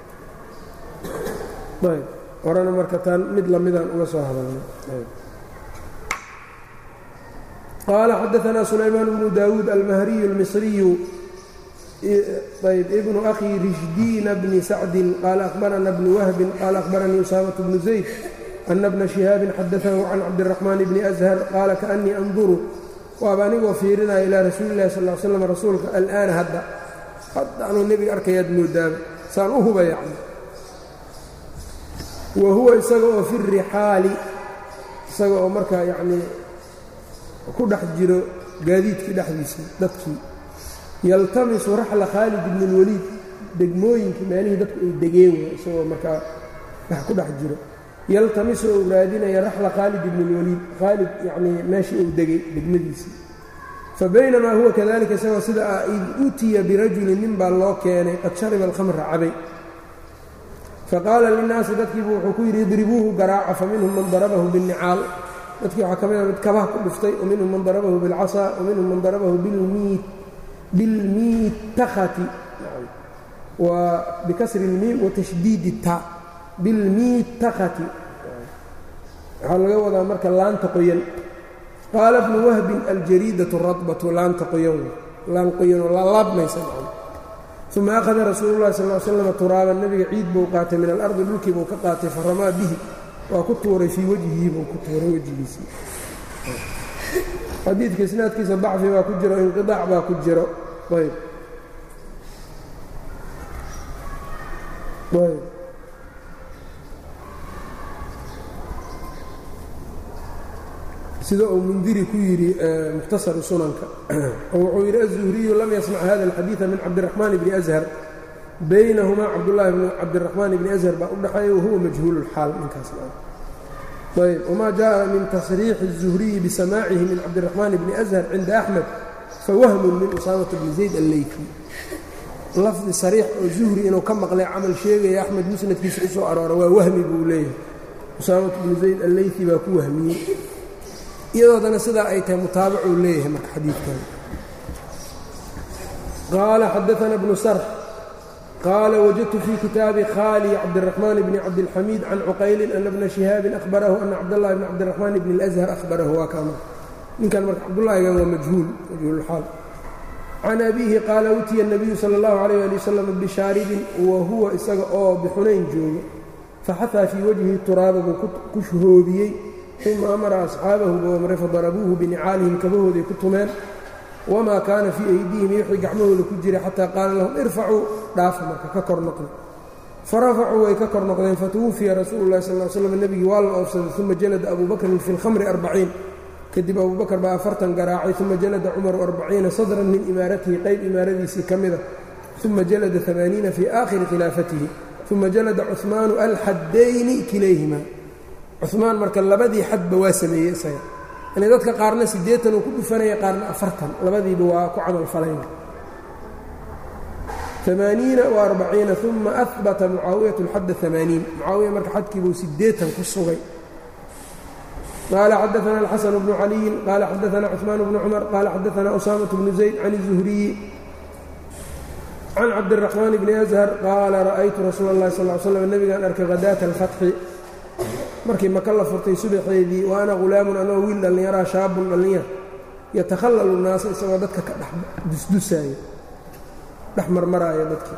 ayb horena marka taan mid lamidaan uga soo hadalnay qaala xadaثna sulaymaan bnu daawuud almahriyu اlmisriyu ayb ibnu akhi rishdiina bni sacdin qaala akhbarana bnu wahbin qaala akhbaranii usaamaة bnu zayd ana bna shihaabin xadaثahu can cabdiraxmaan bni ashar qaala kaأnii anduru waaba anigoo fiirinaya ilaa rasuuli اllahi sal slam rasuulka al'aana hadda hadda anuu nebiga arkayaad moodaaba saan u huba yacni wa huwa isaga oo fi rixaali isaga oo markaa yacnii ku dhex jiro gaadiidkii dhexdiisii dadkii yaltamisu raxla khaalid ibni اlwaliid degmooyinkii meelihii dadku ay degeen way isagoo markaa wax ku dhex jiro yaltamisu ou raadinaya raxla khaalid ibni اlwaliid khaalid yacnii meeshii uu degay degmadiisii fa baynamaa huwa kadalika isagoo sida ah id utiya birajulin nin baa loo keenay qad shariba alkhamra cabay faqaala linnaasi dadkiibu wuxuu ku yidhi idribuuhu garaaca faminhum man darabahu binnicaal dadkii waxaa ka mid a mid kabaha ku dhuftay waminhum man darabahu bilcasaa waminhum man darabahu bilmiitakhati waa bikasri اlmiim watashdiidi ta bilmiitakhati waxaa laga wadaa marka laanta qoyan qaala bnu wahbin aljariidatu radbatu laanta qoyan laan qoyan oo laalaabmaysa uma akhada rasuulu llahi sal l slam turaaban nebiga ciid buu qaatay min alardi dhulkii buu ka qaatay faramaa bihi waa ku tuuray fii wejhihi buu ku tuuray wejigiisii xadiidka isnaadkiisa dacfi baa ku jiro inqiaac baa ku jiro ayb ayb sida uu mundiri ku yidhi mukhtasaru sunanka oo wuxuu yidhi aلzuhriyu lam yasmac hada اlxadiiثa min cabdiraxmaan bni ashar baynahumaa cabdullaahi bn cabdiraxmaan bni ashar baa u dhaxeeya wahuwa majhuul اlxaal ninkaas ayb wma jaءa min tasriixi الzuhriyi bisamaacihi min cabdiraxmaan bni ashar cinda axmed fawahmun min usaamata bni zayd alleyfi lafdi sariix oo zuhri inuu ka maqlay camal sheegaya axmed musnadkiisa u soo aroora waa wahmi buu leeyahay usaamat bni zayd alleyfi baa ku wahmiyey iyadoodana sidaa ay tahay mutaabacuu leeyahay marka xadiidkan qaala xadaana bnu sarx qaala wajadtu fii kitaabi khali cabdiraxmaan bni cabdilxamiid can cuqaylin ana bna shihaabin ahbarahu ana cabdاllahi bni cabdiraxmaan bni اlأshar ahbarahu waa kaama ninkan marka cabdullaahigan waa majhuul majhuulxaal can abiihi qaala utiya الnabiyu salى اllahu عalيyه ali wasalam bishaaribin wa huwa isaga oo bixunayn joogo faxahaa fii wajhi turaaba buu ku shuhoobiyey uma amara asxaabahu buu amray fadarabuuhu binicaalihim kabahooday ku tumeen wamaa kaana fii aydihim iyo wixii gacmahooda ku jiray xataa qaala lahum irfacuu dhaafa marka ka kor noqda farafacuu way ka kor noqdeen fatuwufiya rasuulu llahi sal l slam nebigii waa la oofsaday uma jalada abuu bakrin fi lkhamri arbaciin kadib abuu bakr baa afartan garaacay uma jalada cumaru arbaciina sadran min imaaratihi qayb imaaradiisii ka mida uma jalada amaaniina fii aakhiri khilaafatihi uma jalada cuhmaanu alxaddayni kilayhima cumaan marka labadii xadba waa sameeyey isaga yani dadka qaarna siddeetan uu ku dhufanaya qaarna afartan labadiiba waa ku camal falayna amaaniina wa arbaciina uma ahbata mucaawiyatu lxadda amaaniin mucaawiya marka xadkiibuu siddeetan ku sugay qaala xadaana alxasan bnu caliyin qaala xadaana cuثmaan bnu cumar qaala xadaana usaamaة bnu zayd can الzuhriyi can cabdiraxmaan bni ashar qaala ra'aytu rasuula اllahi sal l slam nebigaan arkay hadaata alfatxi markii maka la furtay subaxeedii wa ana hulaamun anoo wiil dhallinyaraa shaabun dhallinyar yatakhallalu naasa isagoo dadka ka dhex dusdusaaya dhex marmaraaya dadkii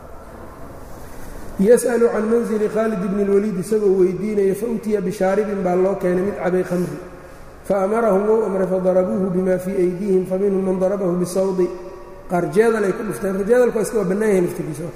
yas'alu can manzili khaalid bni اlwaliid isagoo weydiinaya fa utiya bishaaribin baa loo keenay mid cabay khamri faamarahum wou amray fadarabuuhu bima fii aydiihim faminhum man darabahu bisawdi qaar jeedal ay ku dhufteen jeedalku waa iska waa bannaan yahay laftigiisa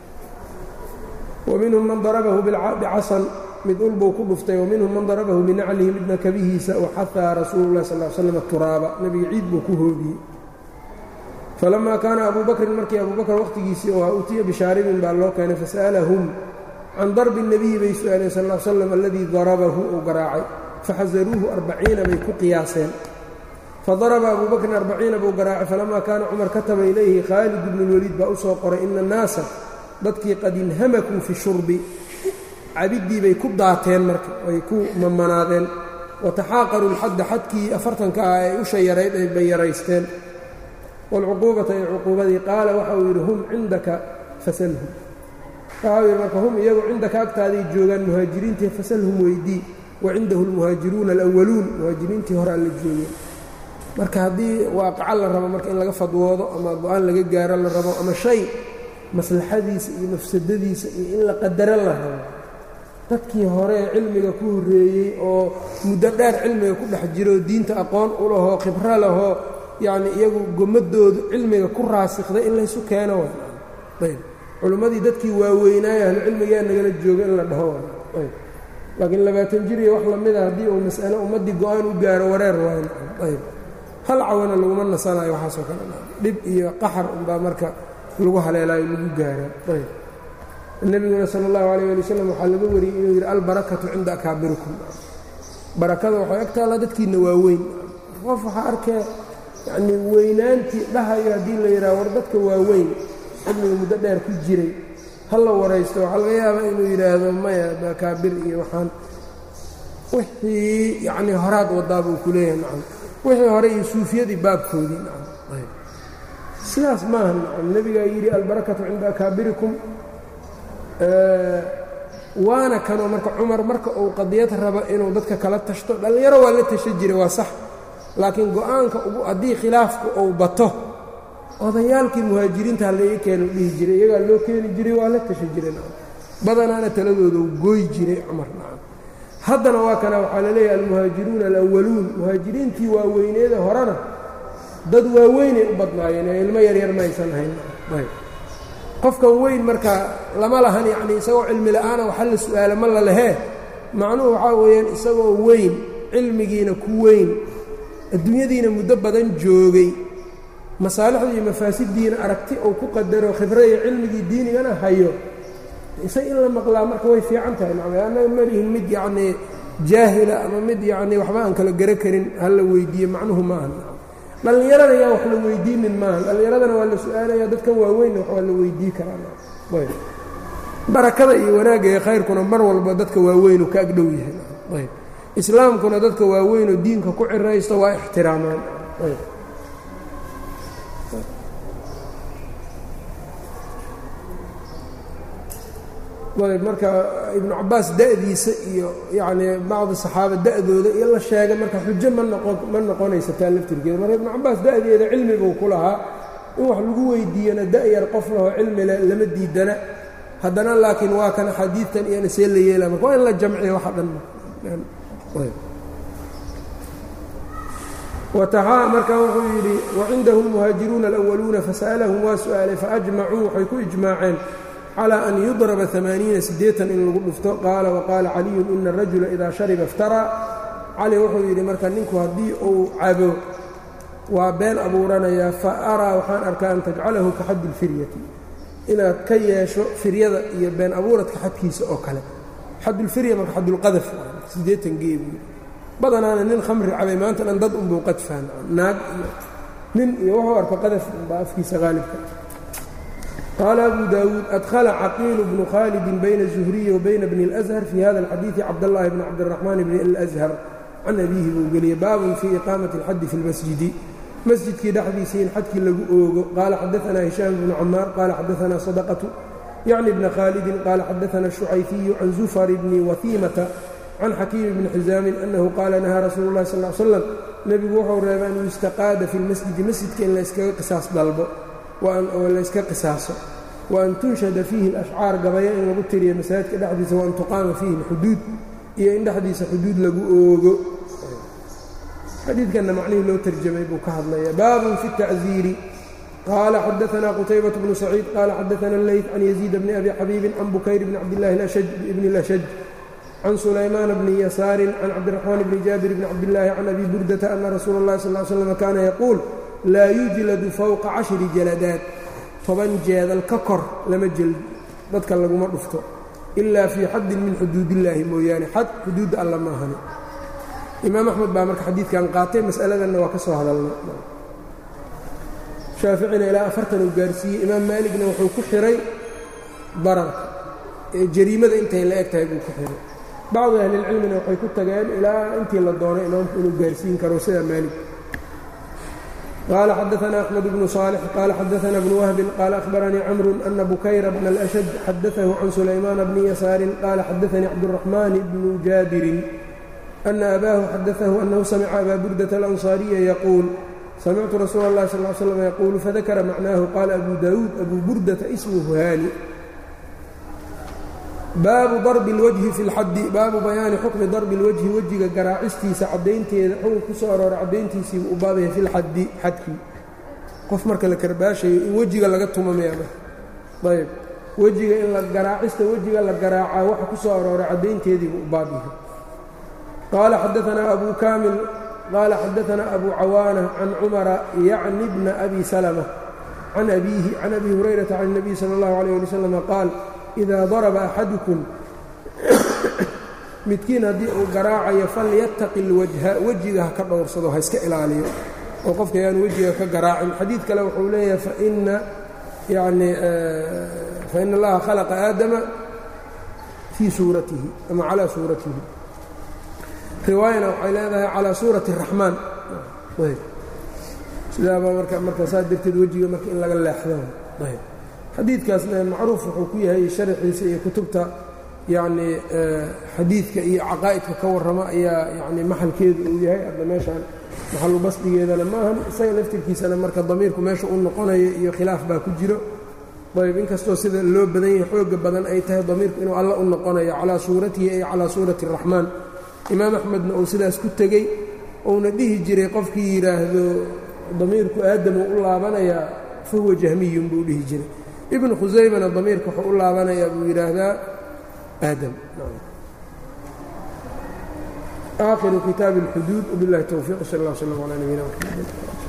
wa minhum man darabahu bicasan mid ulbuu ku dhuftay waminhum man darabahu binaclihi midna kabihiisa waxahaa rasuulu llahi sal slam turaaba nebiga ciid buu ku hoobiyey falamaa kaana abuu bakrin markii abuu bakr wakhtigiisii oo utiya bishaaribin baa loo keenay fasa'alahum can darbi الnabiyi bay su-aaleen sal l slam aladii darabahu uu garaacay faxasaruuhu arbaciina bay ku qiyaaseen fadaraba abuu bakrin arbaciina buu garaacay falamaa kaana cumar kataba ilayhi khaalid bnu اlwaliid baa u soo qoray ina annaasa dadkii qad inhamakuu fi shurbi cabiddii bay ku daateen marka ay ku mamanaadeen wataxaaqaruu lxadda xadkii afartanka ah ee usha yarayd ay bay yaraysteen waalcuquubata ee cuquubadii qaala waxa uu yidhi hum cindaka fasalhum waxa uu yidhi marka hum iyagu cindaka agtaaday joogaan muhaajiriintii fasalhum weydii wa cindahu almuhaajiruuna alwaluun muhaajiriintii hore alla joogeen marka haddii waaqaco la rabo marka in laga fadwoodo ama go-aan laga gaaro la rabo ama shay maslaxadiisa iyo mafsadadiisa iyo in la qadaro la rabo dadkii hore ee cilmiga ku horreeyey oo muddo dheer cilmiga ku dhex jiroo diinta aqoon u lahoo khibro lahoo yacni iyagu gomadoodu cilmiga ku raasikhday in laysu keeno ayb culimmadii dadkii waaweynaaye ahlu cilmigaa nagala jooga in la dhaho ayb laakiin labaatan jir iyo wax lamida haddii uu mas'alo ummaddii go-aan u gaaro wareer waayo ayb hal cawana laguma nasanayo waxaasoo kale dhib iyo qaxar unbaa marka lagu haleelaayo lagu gaaraa ayb nebiguna sal اllahu alيyه ali wslam waxaa laga wariyey inuu yidhi albarakatu cinda akaabirikum barakada waxay ag taallaa dadkiinna waa weyn qof waxaa arkee yanii weynaantii dhahayo haddii la yidhaha war dadka waa weyn cilmiga muddo dheer ku jiray ha la waraysto waxaa laga yaabaa inuu yidhaahdo maya makaabir iyo waxaan wixii yacnii horaad wadaa buu ku leeyahay nacam wixii hore iyo suufiyadii baabkoodii nacam sidaas maaha nacam nebigaa yidhi albarakatu cinda akaabirikum waana kanoo marka cumar marka uu qadiyad rabo inuu dadka kala tashto dhallinyaro waa la tasha jiray waa sax laakiin go-aanka ugu haddii khilaafku uu bato odayaalkii muhaajiriinta halaiga keenu dhihi jiray iyagaa loo keeni jiray waa la tasha jiray nacam badanaana taladooda u gooyi jiray cumar nacam haddana waa kana waxaa la leeyahay almuhaajiruuna alawaluun muhaajiriintii waaweyneeda horena dad waaweynay u badnaayeen ee ilmo yaryar maysan ahayn qofkan weyn marka lama lahan yacnii isagoo cilmi la'aana waxa la su'aala ma la lehee macnuhu waxaa weeyaan isagoo weyn cilmigiina ku weyn adduunyadiina muddo badan joogay masaalixda iyo mafaasiddiina aragti uu ku qadaro khibro iyo cilmigii diinigana hayo isag in la maqlaa marka way fiican tahay macnaa annaga malihin mid yacnii jaahila ama mid yacnii waxba aan kala garo karin ha la weydiiye macnuhu maaha dhallinyarada yaa wax la weydiinin maaha dhallinyaradana waa la su-aalaya dadkan waaweynna wax waa la weydii karaa barakada iyo wanaagga ee khayrkuna mar walba dadka waaweynu ka agdhow yahay islaamkuna dadka waaweynoo diinka ku ciraysto waa ixtiraamaan ayb marka ibnu cabaas da'diisa iyo yacnii bacdi saxaaba da'dooda iyo la sheegay marka xujo ma noqon ma noqonaysa taa laftirkeeda marka ibnu cabaas da'deeda cilmi buu ku lahaa in wax lagu weydiiyana da'yar qof lahoo cilmi le lama diidana haddana laakiin waa kan xadiidtan iyona see la yeela marka waa in la jamciya waxa dhan wataxaa marka wuxuu yidhi wacindahu lmuhaajiruuna alawaluuna fasa'alahum waa su'aalay faajmacuu waxay ku ijmaaceen calى an yudraba amaaniina sideetan in lagu dhufto qaala waqaala caliyun ina arajula idaa shariba iftaraa cali wuxuu yidhi marka ninku haddii uu cabo waa been abuuranayaa fa araa waxaan arkaa an tajcalahu ka xaddi اlfiryati inaad ka yeesho firyada iyo been abuuradka xadkiisa oo kale xadulfirya marka xadulqadaf sideetan geebu badanaana nin khamri cabay maanta dhan dad unbuu qadfaan naag iyo nin iyo wuxuu arko qadaf unbaa afkiisa haalibka qaala abu daawuud adhala caqiilu bnu khaalidin bayna zuhriyi wa bayna bni اlأshar fii hada اlxadiidi cabdاllahi bni cabdiraxmaan bni اlأshar can abiihi buu geliyey baabun fii iqaamati اlxaddi fi اlmasjidi masjidkii dhexdiisa in xadkii lagu oogo qaala xadaanaa hishaam bnu camaar qaala xadaanaa sadaqatu yacni bna khaalidin qaala xadaana shucayfiyu can zufar bni wahiimata can xakiimi bni xisaamin annahu qaala nahaa rasuulu اllahi sal slam nebigu wuxuu reebay an yustaqaada fi lmasjidi masjidka in layskaga qisaas dalbo oo layska qisaaso wa an tunshada fiihi alashcaar gabaya in lagu tiriyo masaajidka dhexdiisa waan tuqaama fiihi alxuduud iyo in dhexdiisa xuduud lagu oogo xadiidkanna macnihii loo tarjamay buu ka hadlaya baabun fi الtacziiri qaala xadaanaa qutaybaة bnu saciid qaala xadaana اleyt can yaziid bni abi xabiibin can bukayr bni cabdillahi bni اlashaj can sulaymaan bni yasaarin can cabdiraxmaan bni jaabir bni cabdillaahi can abi burdata ana rasuula اllahi sal ly slam kaana yaquul laa yujladu fowqa cashri jaladaad toban jeedal ka kor lama jeldo dadka laguma dhufto ilaa fii xaddin min xuduudillaahi mooyaane xad xuduudda alla ma ahani imaam axmed baa marka xadiidkan qaatay mas'aladanna waa ka soo hadalna shaaficina ilaa afartan uu gaarsiiyey imaam maaligna wuxuu ku xiray bararka ee jariimada intay la eg tahay buu ku xiray bacdu ahlilcilmina waxay ku tageen ilaa intii la doonay imaamku inuu gaarsiin karo sida maalig qال xdثna أحمد بن صالح qال xdثna بن وهب qال أخبرنيi cمر أن بكyر بن الأشد xdثه عن سليمان بن يسار qال xdثني cبدالرحمن بن جابر أن أbاه xdثه أنه سمع أbا بردة الأنصاaريa يقول سمعت رsuuل الله صلى اه علي سلم يقول فذكر معناه qال أبو داود أبو بردة اسمه hاnي baabu darbi اlwajhi fi اlxaddi baabu bayaani xukmi darbi اlwajhi wejiga garaacistiisa caddaynteeda xukun ku soo aroora caddayntiisiibu u baabaya fi lxaddi xadkii qof marka la karbaashayo in wejiga laga tumameama ayb wejiga in la garaacista wejiga la garaacaa waxa ku soo aroora caddaynteediibu u baab yahay qaala xadaanaa abu kaamil qaala xadaanaa abu cawaana can cumara yacni bna abi salma can abiihi can abi hurayrata can الnabiy salى اllahu عalيه ali wslam qaal idaa daraba axadukum midkiin haddii uu garaacayo falyattaqi اlwajha wejiga ha ka dhowrsado ha iska ilaaliyo oo qofka yaan wejiga ka garaacin xadiid kale wuxuu leeyahay faina yacni fain allaha khalaqa aadama fii suuratihi ama calaa suuratihi riwaayana waxay leedahay calaa suurati الraxmaan sidaabaa marka marka saa darteed wejiga marka in laga leexdo xadiidkaasna macruuf wuxuu ku yahay sharaxiisa iyo kutubta yacni xadiidka iyo caqaa'idka ka warrama ayaa yani maxalkeedu uu yahay hadda meeshaan maxalu basdigeedana maahan isaga laftirkiisana marka damiirku meesha u noqonayo iyo khilaaf baa ku jiro ayb inkastoo sida loo badan yahay xooga badan ay tahay damiirku inuu alla u noqonayo calaa suuratihi ay calaa suurati الraxmaan imaam axmedna uu sidaas ku tegey uuna dhihi jiray qofkii yidhaahdo damiirku aadamu u laabanayaa fahuwa jahmiyun buu dhihi jiray ibnu khusaymana damiirka wuxuu u laabanayaa buu yidhaahdaa aadam aakhiru kitaabi اlxuduud wbiاllahi towfiiq sal اllah slm calaa nabiyina mxamed